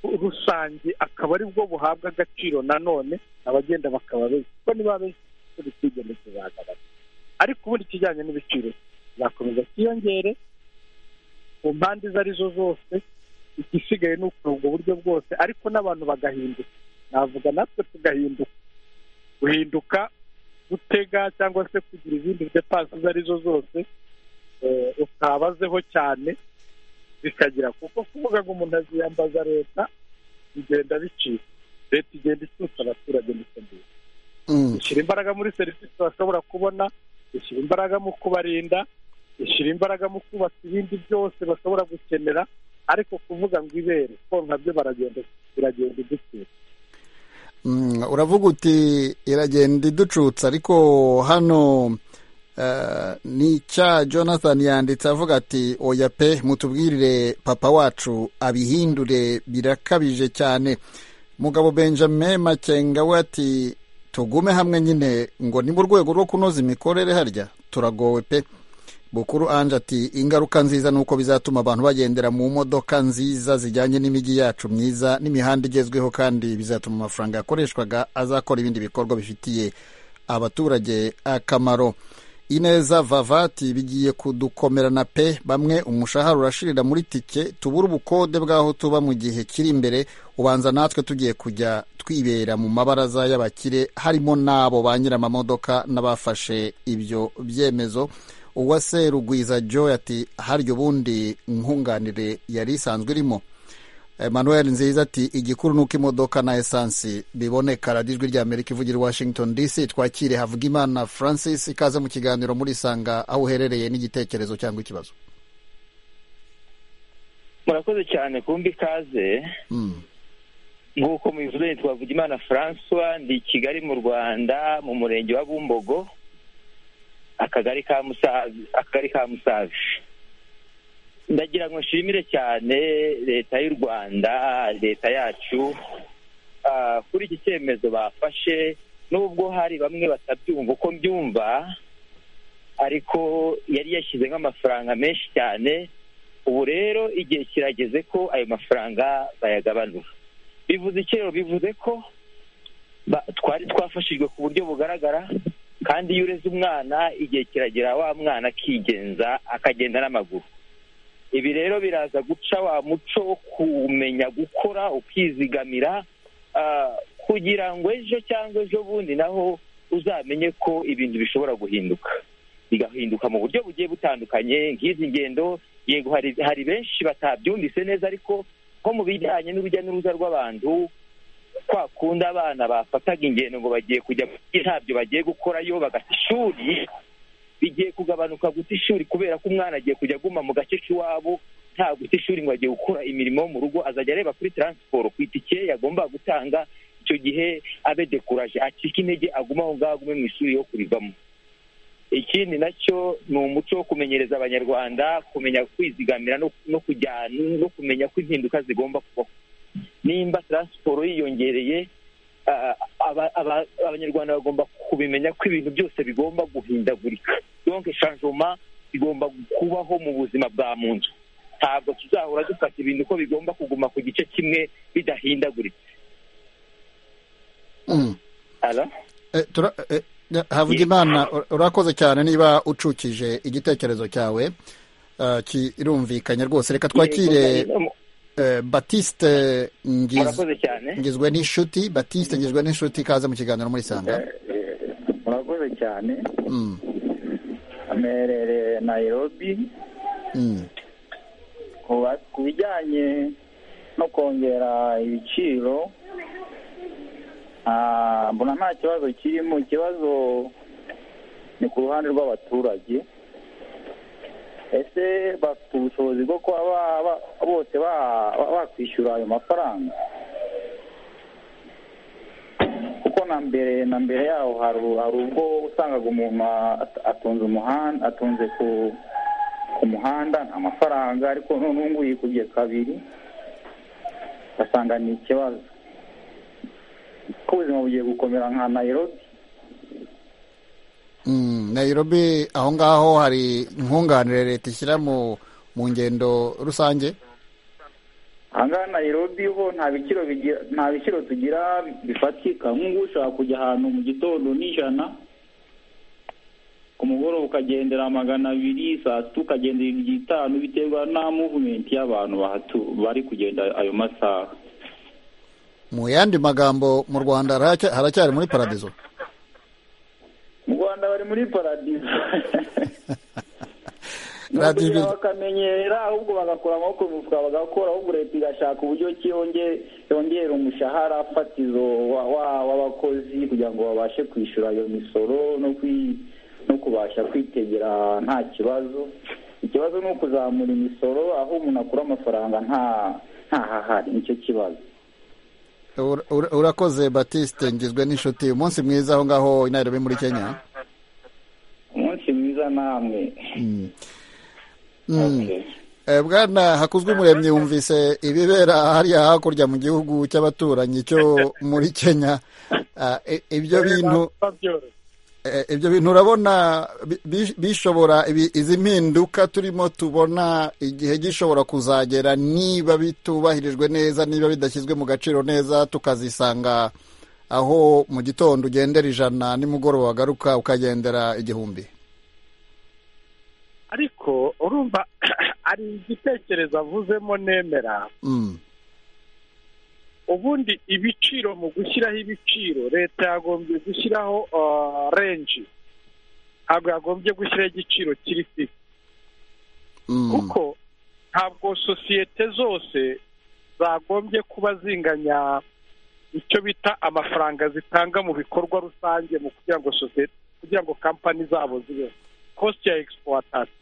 rusange akaba ari bwo buhabwa agaciro nanone abagenda bakaba benshi kuko niba benshi kuri kwigendetse bagaragara ariko ubundi ikijyanye n'ibiciro kizakomeza kiyongere ku mpande izo ari zo zose igisigaye ni ukuri ubwo buryo bwose ariko n'abantu bagahinduka navuga natwe tugahinduka guhinduka gutega cyangwa se kugira izindi depanse izo ari zo zose utabazeho cyane bikagira kuko kuvuga ngo umuntu aziyambaza leta bigenda bicika leta igenda icyutsa abaturage ndetse n'ibindi ishyira imbaraga muri serivisi bashobora kubona ishyira imbaraga mu kubarinda ishyira imbaraga mu kubaka ibindi byose bashobora gukenera ariko kuvuga ngo ibere ko nabyo baragenda biragenda iducutsa uravuga uti iragenda iducutsa ariko hano nicya jonathan yanditse avuga ati oya pe mutubwirire papa wacu abihindure birakabije cyane mugabo benjamin makenga we ati tugume hamwe nyine ngo ni mu rwego rwo kunoza imikorere harya turagowe pe bukuru anje ati ingaruka nziza ni uko bizatuma abantu bagendera mu modoka nziza zijyanye n'imijyi yacu myiza n'imihanda igezweho kandi bizatuma amafaranga yakoreshwaga azakora ibindi bikorwa bifitiye abaturage akamaro ineza vavati bigiye kudukomerana pe bamwe umushahara urashirira muri tike tubura ubukode bw'aho tuba mu gihe kiri imbere ubanza natwe tugiye kujya twibera mu mabaraza y'abakire harimo n'abo ba nyir'amamodoka n'abafashe ibyo byemezo uwase rugwiza joy ati harya ubundi nkunganire yari isanzwe irimo emmanuel nziza ati igikuru ni uko imodoka na esansi biboneka radiyo ijwi rya amerika ivugira washington dc twakire havugimana francis ikaze mu kiganiro muri sanga aho uherereye n'igitekerezo cyangwa ikibazo murakoze cyane kumbi ikaze nk'uko mubivuze twavugimana francois ndi i kigali mu rwanda mu murenge wa bumbogo akagari ka musavi ndagira ngo nshimire cyane leta y'u rwanda leta yacu kuri iki cyemezo bafashe n'ubwo hari bamwe batabyumva uko mbyumva ariko yari yashyize nk'amafaranga menshi cyane ubu rero igihe kirageze ko ayo mafaranga bayagabanura bivuze iki rero bivuze ko twari twafashijwe ku buryo bugaragara kandi iyo ureze umwana igihe kiragera wa mwana akigenza akagenda n'amaguru ibi rero biraza guca wa muco wo kumenya gukora ukizigamira kugira ngo ejo cyangwa ejo bundi naho uzamenye ko ibintu bishobora guhinduka bigahinduka mu buryo bugiye butandukanye nk'izi ngendo yego hari benshi batabyumvise neza ariko nko mu bijyanye n'urujya n'uruza rw'abantu kwa kundi abana bafataga ingendo ngo bagiye kujya ntabyo bagiye gukorayo bagata ishuri bigiye kugabanuka guta ishuri kubera ko umwana agiye kujya aguma mu gace k'iwabo nta guta ishuri ngo agiye gukora imirimo yo mu rugo azajya areba kuri taransiporo ku itike yagomba gutanga icyo gihe abe dekuraje acika intege aguma aho ngaho agume mu ishuri yo kurivamo ikindi nacyo ni umuco wo kumenyereza abanyarwanda kumenya kwizigamira no kujyana no kumenya ko impinduka zigomba kubaho nimba taransiporo yiyongereye abanyarwanda bagomba kubimenya ko ibintu byose bigomba guhindagurika donke shanjoma igomba kubaho mu buzima bwa muntu ntabwo tuzahora dufata ibintu ko bigomba kuguma ku gice kimwe bidahindaguritse havugimana urakoze cyane niba ucukije igitekerezo cyawe kirumvikanye rwose reka twakire batiste ngizwe n'inshuti batiste ngizwe n'inshuti ikaze mu kiganiro muri sanga murakoze cyane amerereye nayirobi ku bijyanye no kongera ibiciro mbona nta kibazo kirimo ikibazo ni ku ruhande rw'abaturage ese bafite ubushobozi bwo kuba bose bakwishyura ayo mafaranga kuko na mbere na mbere yaho hari ubwo usangaga umuntu atunze umuhanda atunze ku muhanda nta mafaranga ariko none ubu ngubu yikubye kabiri ugasanga ni ikibazo ko ubuzima bugiye gukomera nka nayirobi nayirobi aho ngaho hari nkunganire leta ishyira mu ngendo rusange ahangaha nayirobi ho nta biciro bigira nta biciro tugira bifatika nk'ubu ushobora kujya ahantu mu gitondo n'ijana ku mugoroba ukagendera magana abiri saa sita ukagendera ibihumbi bitanu biterwa na muvumenti y'abantu bari kugenda ayo masaha mu yandi magambo mu rwanda haracyari muri paradizo mu rwanda bari muri paradizo bakamenyera ahubwo bagakura amaboko mu mufuka bagakora ahubwo leta igashaka uburyo ki yongera umushahara fatizo w'abakozi kugira ngo babashe kwishyura iyo misoro no kubasha kwitegera nta kibazo ikibazo ni ukuzamura imisoro aho umuntu akura amafaranga ntahahari nicyo kibazo urakoze batiste ngizwe n'inshuti umunsi mwiza aho ngaho inarebe muri kenya umunsi mwiza namwe bwana hakuzwe umuremyi yumvise ibibera hariya hakurya mu gihugu cy'abaturanyi cyo muri kenya ibyo bintu ibyo bintu urabona bishobora izi mpinduka turimo tubona igihe gishobora kuzagera niba bitubahirijwe neza niba bidashyizwe mu gaciro neza tukazisanga aho mu gitondo ugendera ijana nimugoroba wagaruka ukagendera igihumbi ariko urumva ari igitekerezo avuzemo nemera ubundi ibiciro mu gushyiraho ibiciro leta yagombye gushyiraho renji ntabwo yagombye gushyiraho igiciro kiri fisi kuko ntabwo sosiyete zose zagombye kuba zinganya icyo bita amafaranga zitanga mu bikorwa rusange mu kugira ngo sosiyete kugira ngo kampani zabo zibeho kositi ya egisipuwatasi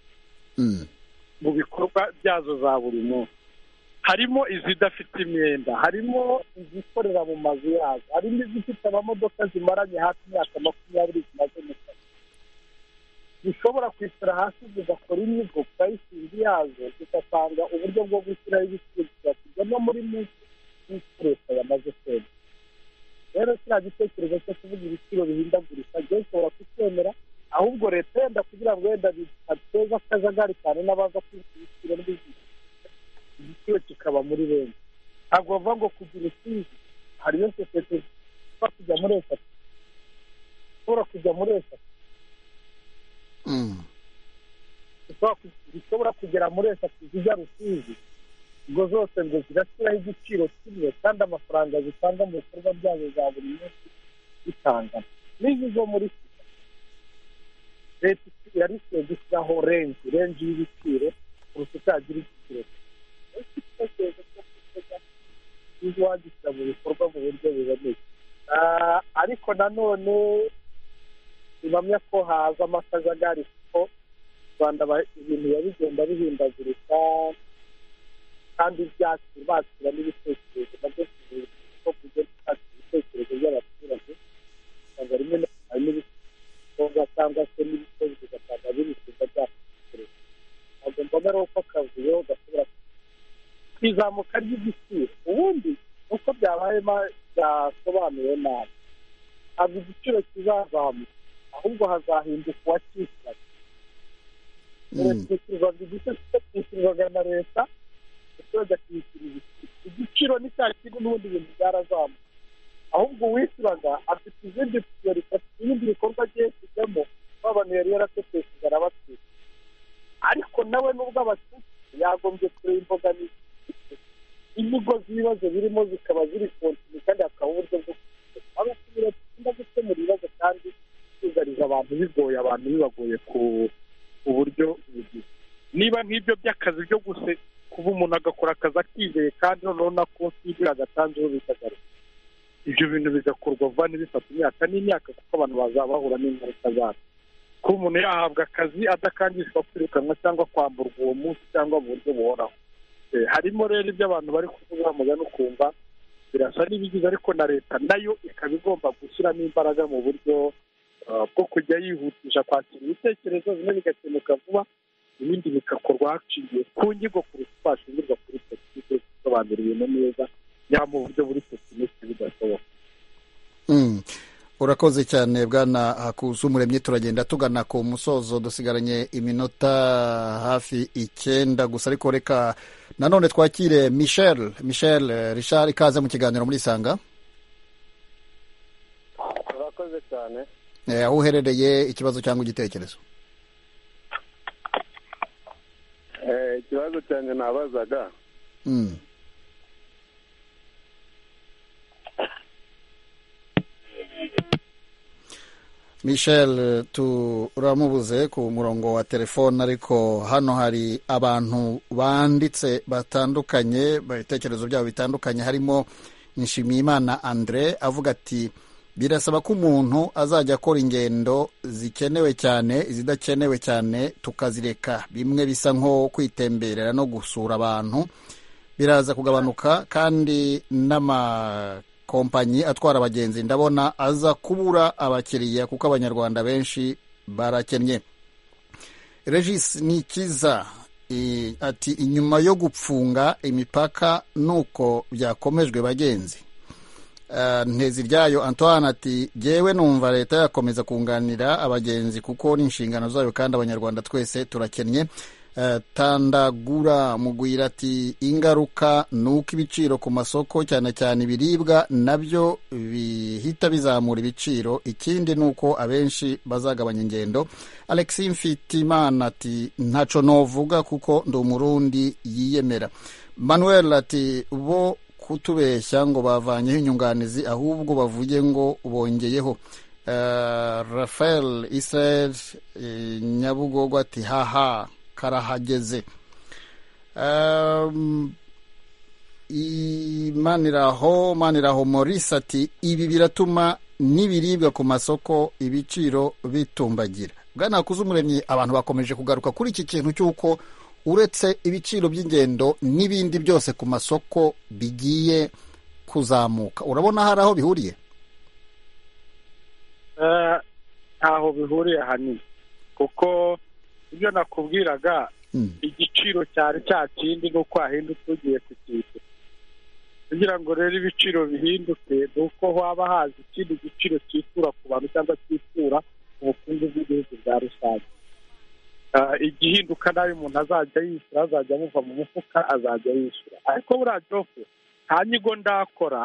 mu bikorwa byazo za buri munsi harimo izidafite imyenda harimo izikorera mu mazu yazo harimo izifite amamodoka zimaranye hafi imyaka makumyabiri zimaze mu kazi zishobora kwicara hasi zigakora imigo purayisingi yazo zigasanga uburyo bwo gushyiraho ibicuruzwa tugana muri munsi y'icyo leta yamaze kwemera rero kiriya gitekerezo cyo kuvuga ibiciro bihindagurika rero ushobora kucyemera ahubwo leta yenda kugira ngo wenda biteza akajagari cyane n'abaza kwinjira ibiciro n'ibindi igiciro kikaba muri benshi ntabwo bavuga ngo kugira ikizi hariyo sosiyete zishobora kujya muri eshatu zishobora kujya muri eshatu zishobora kugera muri eshatu zijya rusizi ubwo zose ngo zirashyiraho igiciro kimwe kandi amafaranga zitanga mu bikorwa byazo za buri munsi bitangana n'izo zo muri leta yari ikwiye gushyiraho renji renji y'ibiciro kurusha uko yagira igiciro cyiza wagishyira mu bikorwa mu buryo buboneye ariko nanone ntibamya ko haza amasajagari kuko u rwanda ibintu biba bigenda bihindagurika kandi byakira bakira n'ibitekerezo nabyo ko kujya bakira ibitekerezo by'abaturage usanga rimwe na rimwe ibikorwa cyangwa se n'ibitekerezo bigasanga birifuza byatekerezo ntabwo mbona rero ko akavuyo gashobora ku izamuka ry'igiciro ubundi uko byabaye byasobanuwe nabi ntabwo igiciro kizazamuka ahubwo hazahinduka uwakishyura kwishyurirwaga igice kwishyurirwaga na leta abaturage akishyura ibiciro igiciro ni cya kintu n'ubundi bintu byarazamuka ahubwo uwishyuraga afite izindi priorita ibindi bikorwa agiye kujyamo abantu yari yaratetesheje arabatwika ariko nawe n'ubwo abatutsi yagombye kureba imbogamizi imigozi ibibazo birimo zikaba ziri kontini kandi hakaba uburyo bwo aho ushobora kugenda gukemura ibibazo kandi byugariza abantu bigoye abantu bibagoye ku buryo bugize niba nk'ibyo by'akazi byo guse kuba umuntu agakora akazi akizeye kandi noneho na konti y'ibyo agatanzeho bikagaruka ibyo bintu bigakorwa vuba n'ibifata imyaka n'imyaka kuko abantu bazabahura n'ingaruka zabyo kuba umuntu yahabwa akazi adakangishwa kwirukanwa cyangwa kwamburwa uwo munsi cyangwa mu buryo buhoraho harimo rero ibyo abantu bari kuvuga mugana ukumva birasa n'ibigize ariko na leta nayo ikaba igomba gushyiramo imbaraga mu buryo ah, bwo kujya yihutisha kwakira ibitekerezo bimwe bigakemuka vuba ibindi bigakorwa haciye ku nyigo kuruta uko hashingirwa kuri politiki gusobanura ibintu neza yaba mu buryo buri tekinike bidashoboka Mm. urakoze cyane bwana hakuza umuremyi turagenda tugana ku musozo dusigaranye iminota hafi icyenda gusa ariko reka nanone twakire michel michel eh, richard ikaze mu kiganiro muri isanga urakoze cyane Eh, aho uherereye ikibazo cyangwa igitekerezo Eh, ikibazo cyanjye nabazaga Mm. michel eh, turamubuze ku murongo wa telefone ariko hano hari abantu banditse batandukanye ibitekerezo byabo bitandukanye harimo nshimiyimana andre avuga ati birasaba ko umuntu azajya akora ingendo zikenewe cyane izidakenewe cyane tukazireka bimwe bisa nko kwitemberera no gusura abantu biraza kugabanuka kandi n'amakompanyi atwara abagenzi ndabona aza kubura abakiriya kuko abanyarwanda benshi barakennye regis nikiza i- ati inyuma yo gupfunga imipaka nuko byakomejwe bagenzi Eh, nteziryayo antoine ati jyewe numva leta yakomeza kunganira abagenzi kuko ni inshingano zayo kandi abanyarwanda twese turakennye Eh, tandagura mugwira ati ingaruka ni uko ibiciro ku masoko cyane cyane ibiribwa nabyo bihita bizamura ibiciro ikindi ni uko abenshi bazagabanya ingendo alexi mfitimana ati ntaco novuga kuko ndi umurundi yiyemera manuel ati bo kutubeshya ngo bavanyeho inyunganizi ahubwo bavuge ngo bongeyeho Eh, rafael israel eh, nyabugogo ati haha karahageze Um, i- maniraho maniraho maurice ati ibi biratuma n'ibiribwa ku masoko ibiciro bitumbagira bwana umuremyi abantu bakomeje kugaruka kuri iki kintu cy'uko uretse ibiciro by'ingendo n'ibindi byose ku masoko bigiye kuzamuka urabona hari aho bihuriye Eh, ntaho bihuriye ahanini kuko ibyo nakubwiraga Mm. igiciro cyari cya kindi nuko wahindutse ugiye ku kintu kugira ngo rero ibiciro bihinduke ni uko haba haza ikindi giciro cyikura ku bantu cyangwa cyikura ubukungu bw'igihugu bwa rusange Ah, igihinduka nayo umuntu azajya yishyura azajya amuva mu mufuka azajya yishyura ariko buriya joko nta nyigo ndakora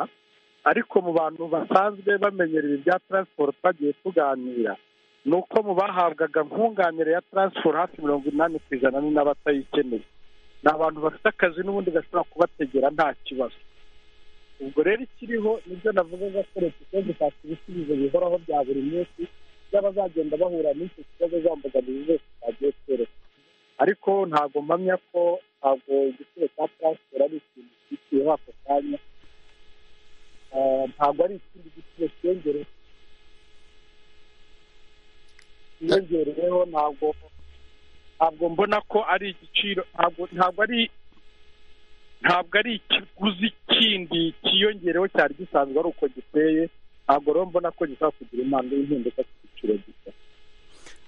ariko mu bantu basanzwe bamenyera ibi bya taransiporo twagiye tuganira ni uko mu bahabwaga nkunganire ya taransiporo hafi mirongo inani ku ijana ni n'abatayikeneye ni abantu bafite akazi n'ubundi gashobora kubategera nta kibazo ubwo rero ikiriho nibyo navugaga ko leta ikwiye gushaka ibisubizo bihoraho bya buri munsi by'abazagenda bahura n'icyo kibazo zambogamizi zose zagiye kwerekana ariko ntabwo mpamya ko ntabwo igiciro cya taransiporo ari ikintu cyishyuyeho ako kanya Eh, ntabwo ari ikindi giciro cyiyongereye cyiyongereyeho ntabwo ntabwo mbona ko ari igiciro ntabwo ntabwo ari ntabwo ari ikiguzi kindi cyiyongereyeho cyari gisanzwe ari uko giteye ntabwo rero mbona ko gishobora kugira impamvu y'impinduka ku giciro gito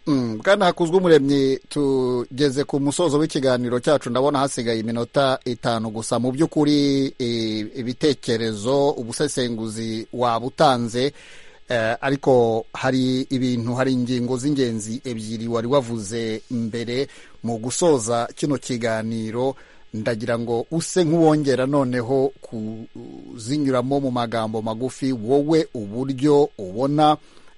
Mm, bwana hakuzwe umuremyi tugeze ku musozo w'ikiganiro cyacu ndabona hasigaye iminota itanu gusa mu by'ukuri eh, ibitekerezo ubusesenguzi wabutanze eh, ariko hari ibintu hari ingingo z'ingenzi ebyiri wari wavuze mbere mu gusoza kino kiganiro ndagira ngo use nk'uwongera noneho kuzinyuramo mu magambo magufi wowe uburyo ubona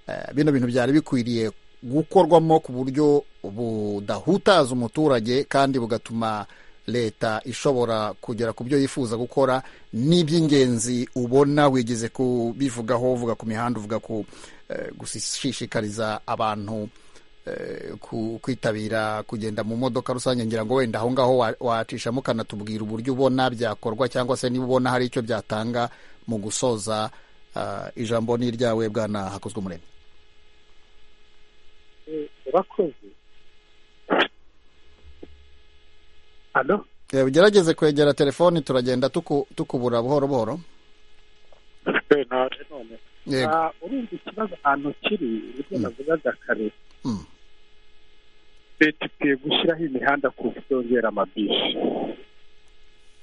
eh, bino bintu byari bikwiriye gukorwamo ku buryo budahutaza umuturage kandi bugatuma leta ishobora kugera ku byo yifuza gukora n'iby'ingenzi ubona wigeze kubivugaho uvuga ku mihanda uvuga ku eh, gushishikariza abantu eh, ku- kwitabira kugenda mu modoka rusange ngira ngo wenda aho ngaho wa- wacishamo ukanatubwira uburyo ubona byakorwa cyangwa se niba ubona hari icyo byatanga mu gusoza ah, ijambo ni iryawe bwana hakozwe umuremyi urakoze hano Eh, ugerageze kwegera telefoni turagenda tuku- tukubura buhoro buhoro bernard none Ah, urumva ikibazo ahantu kiri ibyo navugaga kare leta ikwiye gushyiraho imihanda ku buryo yongera amabisi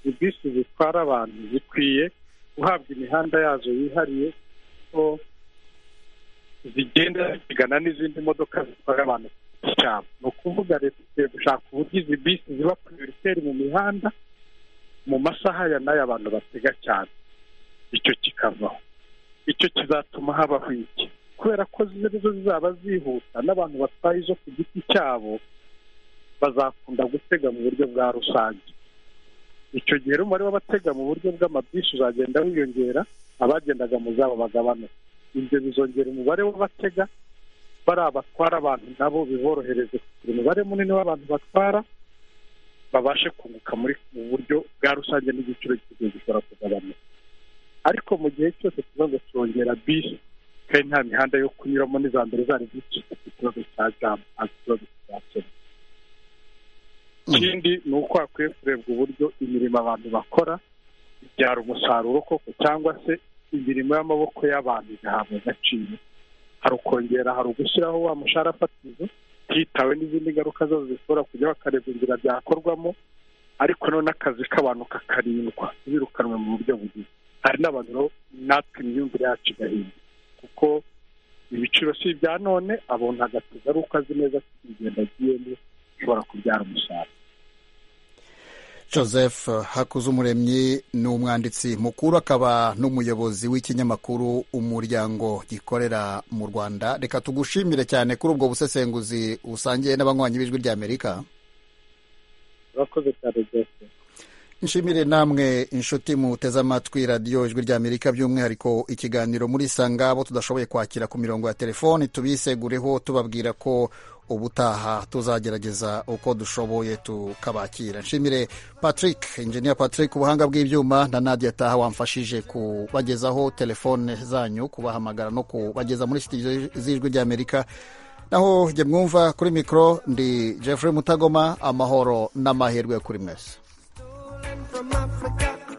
ibisi zitwara abantu zikwiye guhabwa imihanda yazo yihariye ko zigenda zigana n'izindi modoka zitwara abantu ku cyabo ni ukuvuga leta ikwiye gushaka uburyo izi bisi ziba priyoriteri mu mihanda mu masaha ya n'aya abantu batega cyane icyo kikavaho icyo kizatuma habaho iki kubera ko zo zizaba zihuta n'abantu batwaye izo ku giti cyabo bazakunda gutega mu buryo bwa rusange icyo gihe rero umubare w'abatega mu buryo bw'amabisi uzagenda wiyongera abagendaga mu zabo bagabanuka ibyo bizongera umubare w'abatega bariya batwara abantu nabo biborohereze kugira umubare munini w'abantu batwara babashe kunguka muri mu buryo bwa rusange n'igiciro cy'ibyo gishobora kugabanuka ariko mu gihe cyose ikibazo cyongera bisi kandi nta mihanda yo kunyuramo n'iza mbere zari zifite ikibazo cya jamu nta kibazo cyakemura ikindi ni uko hakwiye kurebwa uburyo imirimo abantu bakora ibyara umusaruro koko cyangwa se imirimo y'amaboko y'abantu igahabwa agaciro hari ukongera hari ugushyiraho wa mushahara fatizo hitawe n'izindi ngaruka zazo zishobora kujya bakareba inzira byakorwamo ariko noneho akazi k'abantu kakarindwa birukanwe mu buryo bugize hari n'abantu rero natwe imyumvire yacu igahinduka kuko ibiciro si ibya none abona agatuza ari uko azi neza ko ingendo agiyemo ishobora kubyara umusaruro joseph hakuzumuremyi ni umwanditsi mukuru akaba n'umuyobozi w'ikinyamakuru umuryango gikorera mu rwanda reka tugushimire cyane kuri ubwo busesenguzi busangiye n'abanywanyi b'ijwi ry'amerika urakoze cyane byose nshimire namwe inshuti muteze amatwi radiyo ijwi ry'amerika by'umwihariko ikiganiro muri sanga abo tudashoboye kwakira ku mirongo ya telefoni tubisegureho tubabwira ko ubutaha tuzagerageza uko dushoboye tukabakira nshimire patrick injiniya patrick ubuhanga bw'ibyuma na nadia taha wamfashije kubagezaho telefone zanyu kubahamagara no kubageza muri sitidiyo z'ijwi ry'amerika naho jye mwumva kuri mikoro ndi Jeffrey mutagoma amahoro n'amahirwe kuri mwese from Africa.